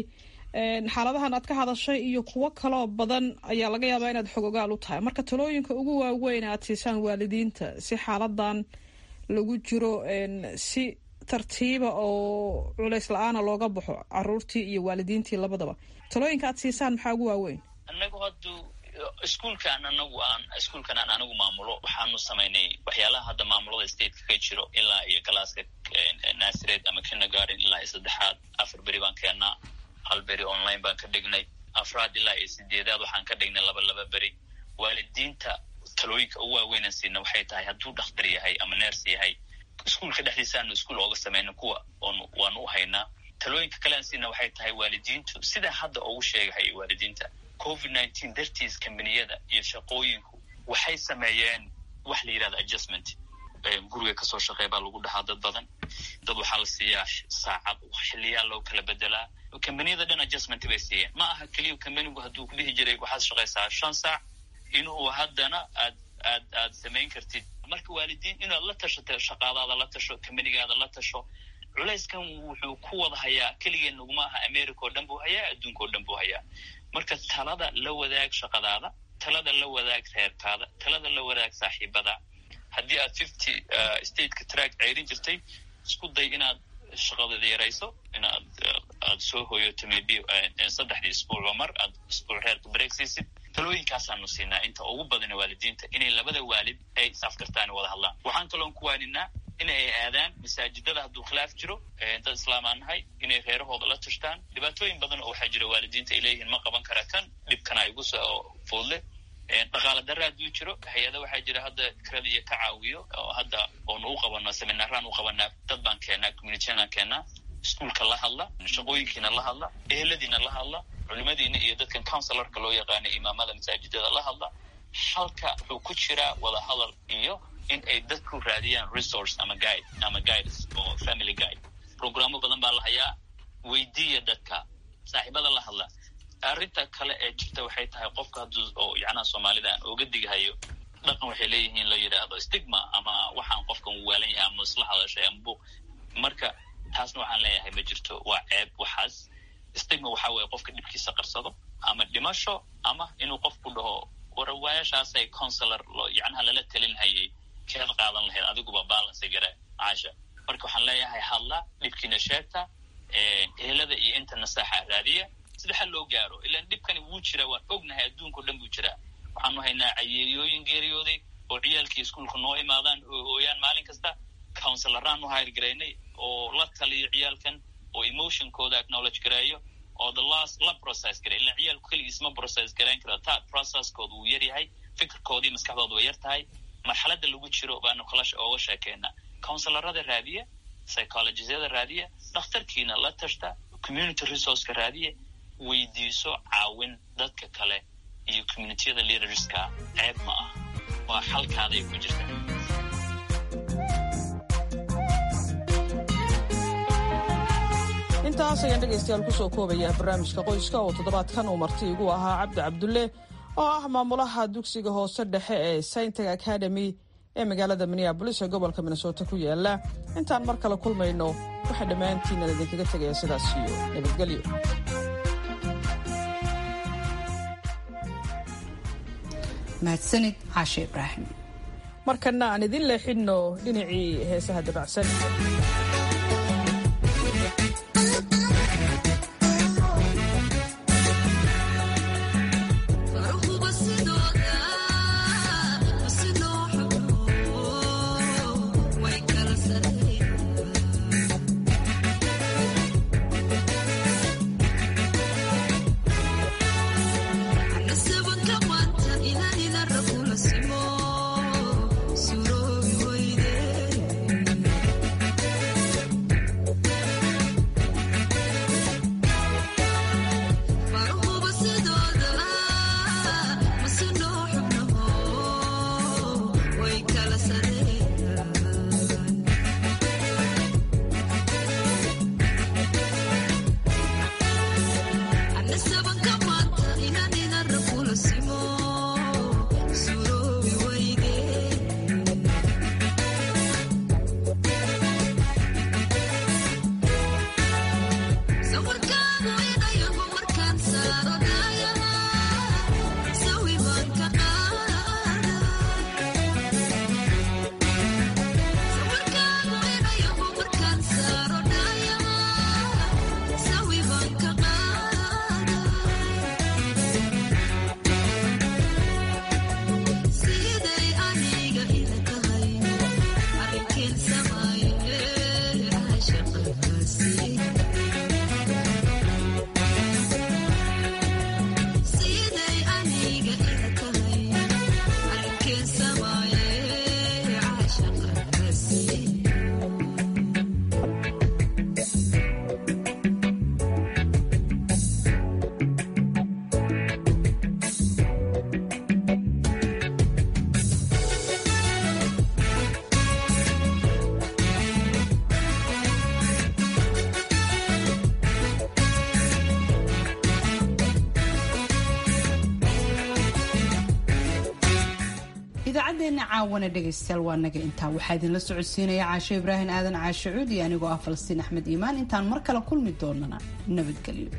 xaaladahan aad ka hadashay iyo kuwo kaloo badan ayaa laga yaabaa inaad xog ogaal u tahay marka talooyinka ugu waaweyn aad siisaan waalidiinta si xaaladan lagu jiro si tartiiba oo culays la-aana looga baxo caruurtii iyo waalidiintii labadaba talooyinka aad siisaan maxaa ugu waaweyn anagu haddu iskuolkan anagu aan iskuolkan aan anigu maamulo waxaanu samaynay waxyaalaha hadda maamulada stateka ka jiro ilaa iyo galaaska nasared ama kindergarden ilaa iyo saddexaad afar beri baan keennaa hal beri online baan ka dhignay afraad ilaa iyo sideedaad waxaan ka dhignay laba laba beri waalidiinta talooyinka ugu waaweynan siina waxay tahay hadduu dhakhtar yahay ama ners yahay iskuolka dhexdiisaanu iskuol ooga samayna kuwa waanu u haynaa talooyinka kalean siina waxay tahay waalidiintu sidaa hadda ugu sheegahay waalidiinta covid nineteen dartiis kambaniyada iyo shaqooyinku waxay sameeyeen wax la yidhahda adjustment guriga kasoo shaqeey baa lagu dhahaa dad badan dad waxaa la siiyaa saacad xiliyaa loo kala bedelaa kambaniyada dhan adjustment bay siiyeen ma aha keliya kambanigu hadduu ku dhihi jiray waxaad shaqaysaa shan saac inuu haddana aad aad aad samayn kartid marka waalidiin inaad la tashato shaqaadaada la tasho kambanigaada la tasho culayskan wuxuu ku wada hayaa keligeen naguma aha america oo dhan buu hayaa adduunka oo dhan buu hayaa marka talada la wadaag shaqadaada talada la wadaag reerkaada talada la wadaag saaxiibada haddii aad fifty stateka track ceyrin jirtay isku day inaad shaqadada yarayso inaad aad soo hoyoto maybe saddexdii isbuucba mar aad isbuuc reerka breegsiisid talooyinkaasaanu siinaa inta ugu badana waalidiinta inay labada waalid ay is-afkartaan wada hadlaan waxaan kaloon ku waaninaa in ay aadaan masaajidada hadduu khilaaf jiro dad islaamaan nahay inay reerahooda la tashtaan dhibaatooyin badan oo waxaa jira waalidiinta ay leeyihiin ma qaban kara kan dhibkana igu soo foodle dhaqaala darra hadduu jiro hay-ada waxaa jira hadda kradiya ka caawiyo oo hadda oonu u qabano seminaaraan u qabanaa dad baan keenaa communityanaan keenaa iskuolka la hadla shaqooyinkiina la hadla eheladiina la hadla culimadiina iyo dadkan counselorka loo yaqaana imaamada masaajidada la hadla halka wuxuu ku jiraa wada hadal iyo in ay dadku raadiyaan resource ama guide ama guides oo family guide programo badan baa la hayaa weydiiya dadka saaxiibada la hadla arrinta kale ee jirta waxay tahay qofka hadduu oo yacnaha soomaalida aan oga digahayo dhaqan waxay leeyihiin la yidhaahdo stigma ama waxaan qofkan waalan yahay ama isla hadashay ama buuq marka taasna waxaan leeyahay ma jirto waa ceeb waxaas stigma waxaa weeye qofka dhibkiisa qarsado ama dhimasho ama inuu qofku dhaho warawaayashaasay consular loo yacnaha lala talin hayay keed qaadan lahayd adiguba balance gare caasha marka waxaan leeyahay hadla dhibkiina sheegta ehelada iyo inta nasaaxa raadiya sida xal loo gaaro ilaan dhibkani wuu jiraa waan ognahay adduunkao dhan buu jiraa waxaanu haynaa cayeeyooyin geeriyooday oo ciyaalkii iskuolka noo imaadaan oo ooyaan maalin kasta counselaraan u hayrgaraynay oo la taliyo ciyaalkan oo emotionkooda acknowledge gareeyo oo the last la process garay ilaan ciyaalku keligiis ma process garayn kara ta processkooda wuu yar yahay fikirkoodii maskaxdooda way yar tahay marxaladda lagu jiro baanu kala ooga sheekeynaa counselarada raadiya psychologisyada raadiya dhakhtarkiina la tashta community resourceka raadiya weydiiso caawin dadka kale iyo communitiyada leaderska ceeb ma ah waa xalkaaday ku jirta intaas ayaan dhegaystayaal kusoo koobayaa barnaamijka qoyska oo toddobaadkan uu marti igu ahaa cabdi cabdulle oo ah maamulaha dugsiga hoose dhexe ee saintag academy ee magaalada minneabolis ee gobolka minnesota ku yaala intaan mar kale kulmayno waxaa dhammaantiinnan idinkaga tegaya sidaas iyo nabadgelyo mahadsanid caashe ibraahim markana aan idin leexinno dhinacii heesaha dabacsan idaacaddeenna caawana dhegaystayaal waa naga intaa waxaa idinla socodsiinaya caasho ibraahim aadan caashe cuud iyo anigoo ah falastiin axmed iimaan intaan mar kale kulmi doonana nabadgelyo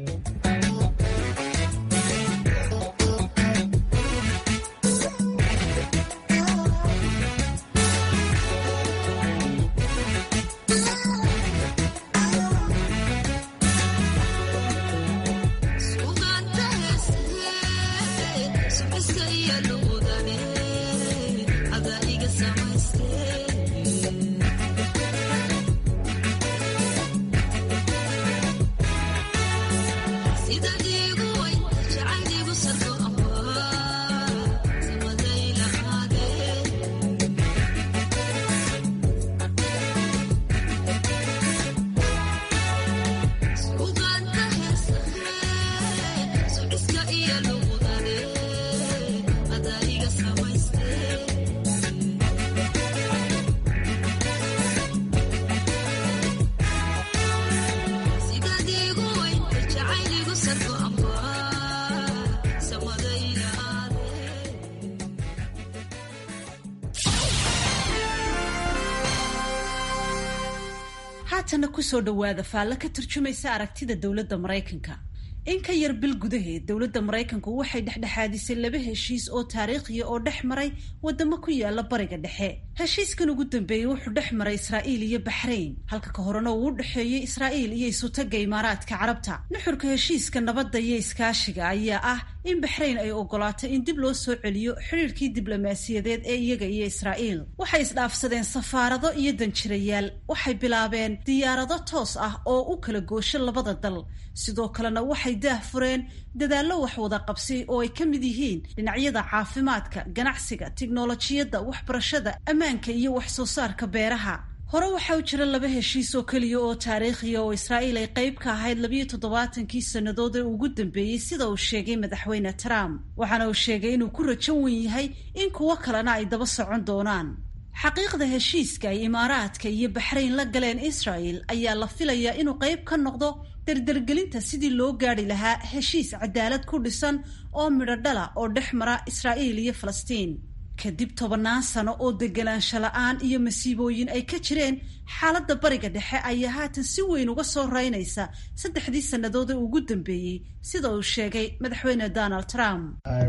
haatana kusoo dhowaada faallo ka turjumaysa aragtida dowladda maraykanka in ka yar bil gudaheed dowladda maraykanku waxay dhexdhexaadisay laba heshiis oo taariikhiya oo dhex maray wadamo ku yaala bariga dhexe heshiiskan ugu dambeeyey wuxuu dhex maray israa'iil iyo baxrayn halka ka horena uu u dhexeeyey israa'iil iyo isutaga imaaraadka carabta nuxurka heshiiska nabadda iyo iskaashiga ayaa ah in baxrayn ay ogolaato in dib loo soo celiyo xidhiirkii diblomaasiyadeed ee iyaga iyo israa'iil waxay isdhaafsadeen safaarado iyo danjirayaal waxay bilaabeen diyaarado toos ah oo u kala goosho labada dal sidoo kalena waxay daah fureen dadaallo wax wada qabsi oo ay ka mid yihiin dhinacyada caafimaadka ganacsiga tiknolojiyadda waxbarashada ammaanka iyo wax soo saarka beeraha hore waxaa u jira laba heshiis oo keliya oo taariikhiya oo israa'iil ay qayb ka ahayd labiyo toddobaatankii sannadood ee ugu dambeeyey sida uu sheegay madaxweyne trump waxaana uu sheegay inuu ku rajo wen yahay in kuwo kalena ay daba socon doonaan xaqiiqda heshiiska ay imaaraadka iyo baxrayn la galeen israa'el ayaa la filayaa inuu qayb ka noqdo dardargelinta sidii loo gaadhi lahaa heshiis cadaalad ku dhisan oo midho dhala oo dhex mara israa'iil iyo falastiin kadib tobannaan sano oo deganaansho la-aan iyo masiibooyin ay ka jireen xaaladda bariga dhexe ayaa haatan si weyn uga soo reynaysa saddexdii sannadood ee ugu dambeeyey sida uu sheegay madaxweyne donald trump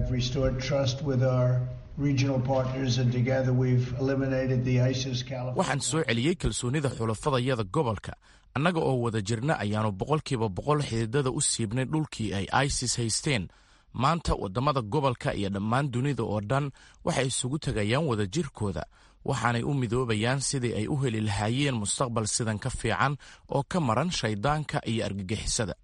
waxaan soo celiyey kalsoonida xulafadayada gobolka annaga oo wada jirna ayaannu boqolkiiba boqol xididada u siibnay dhulkii ay isis haysteen maanta waddamada gobolka iyo dhammaan dunida oo dhan waxay isugu tegayaan wadajirkooda waxaanay u midoobayaan sidii ay u heli lahaayeen mustaqbal sidan ka fiican oo ka maran shayddaanka iyo argagixisada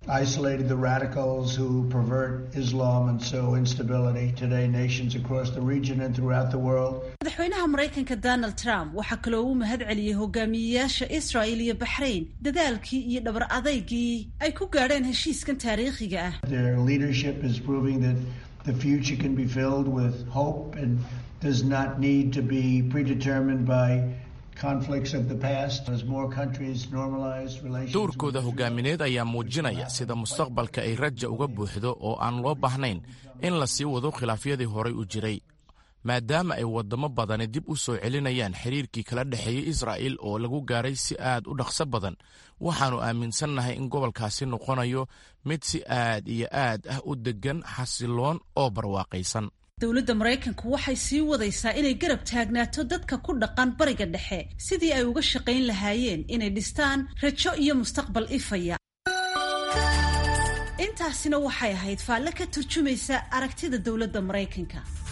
madaxweynaha maraykanka donald trump waxaa kaloo uu mahad celiyey hogaamiyeyaasha israa'il iyo baxrayn dadaalkii iyo dhabar adaygii ay ku gaadheen heshiiskan taariikhiga ah the future can be filled with hope and does not need to be predetermined by conflicts of the past as more countries normalize relations dowrkooda hogaamineed ayaa muujinaya sida mustaqbalka ay raja uga buuxdo oo aan loo baahnayn in la sii wado khilaafyadii horay u jiray maadaama ay waddamo badani dib u soo celinayaan xiriirkii kala dhexeeyey israa'il oo lagu gaaray si aad u dhaqso badan waxaannu aaminsannahay in gobolkaasi noqonayo mid si aad iyo aad ah u deggan xasiloon oo barwaaqaysan dowladda maraykanku waxay sii wadaysaa inay garab taagnaato dadka ku dhaqan bariga dhexe sidii ay uga shaqayn lahaayeen inay dhistaan rajo iyo mustaqbal ifaya intaasina waxay ahayd faalle ka turjumaysa aragtida dowladda maraykanka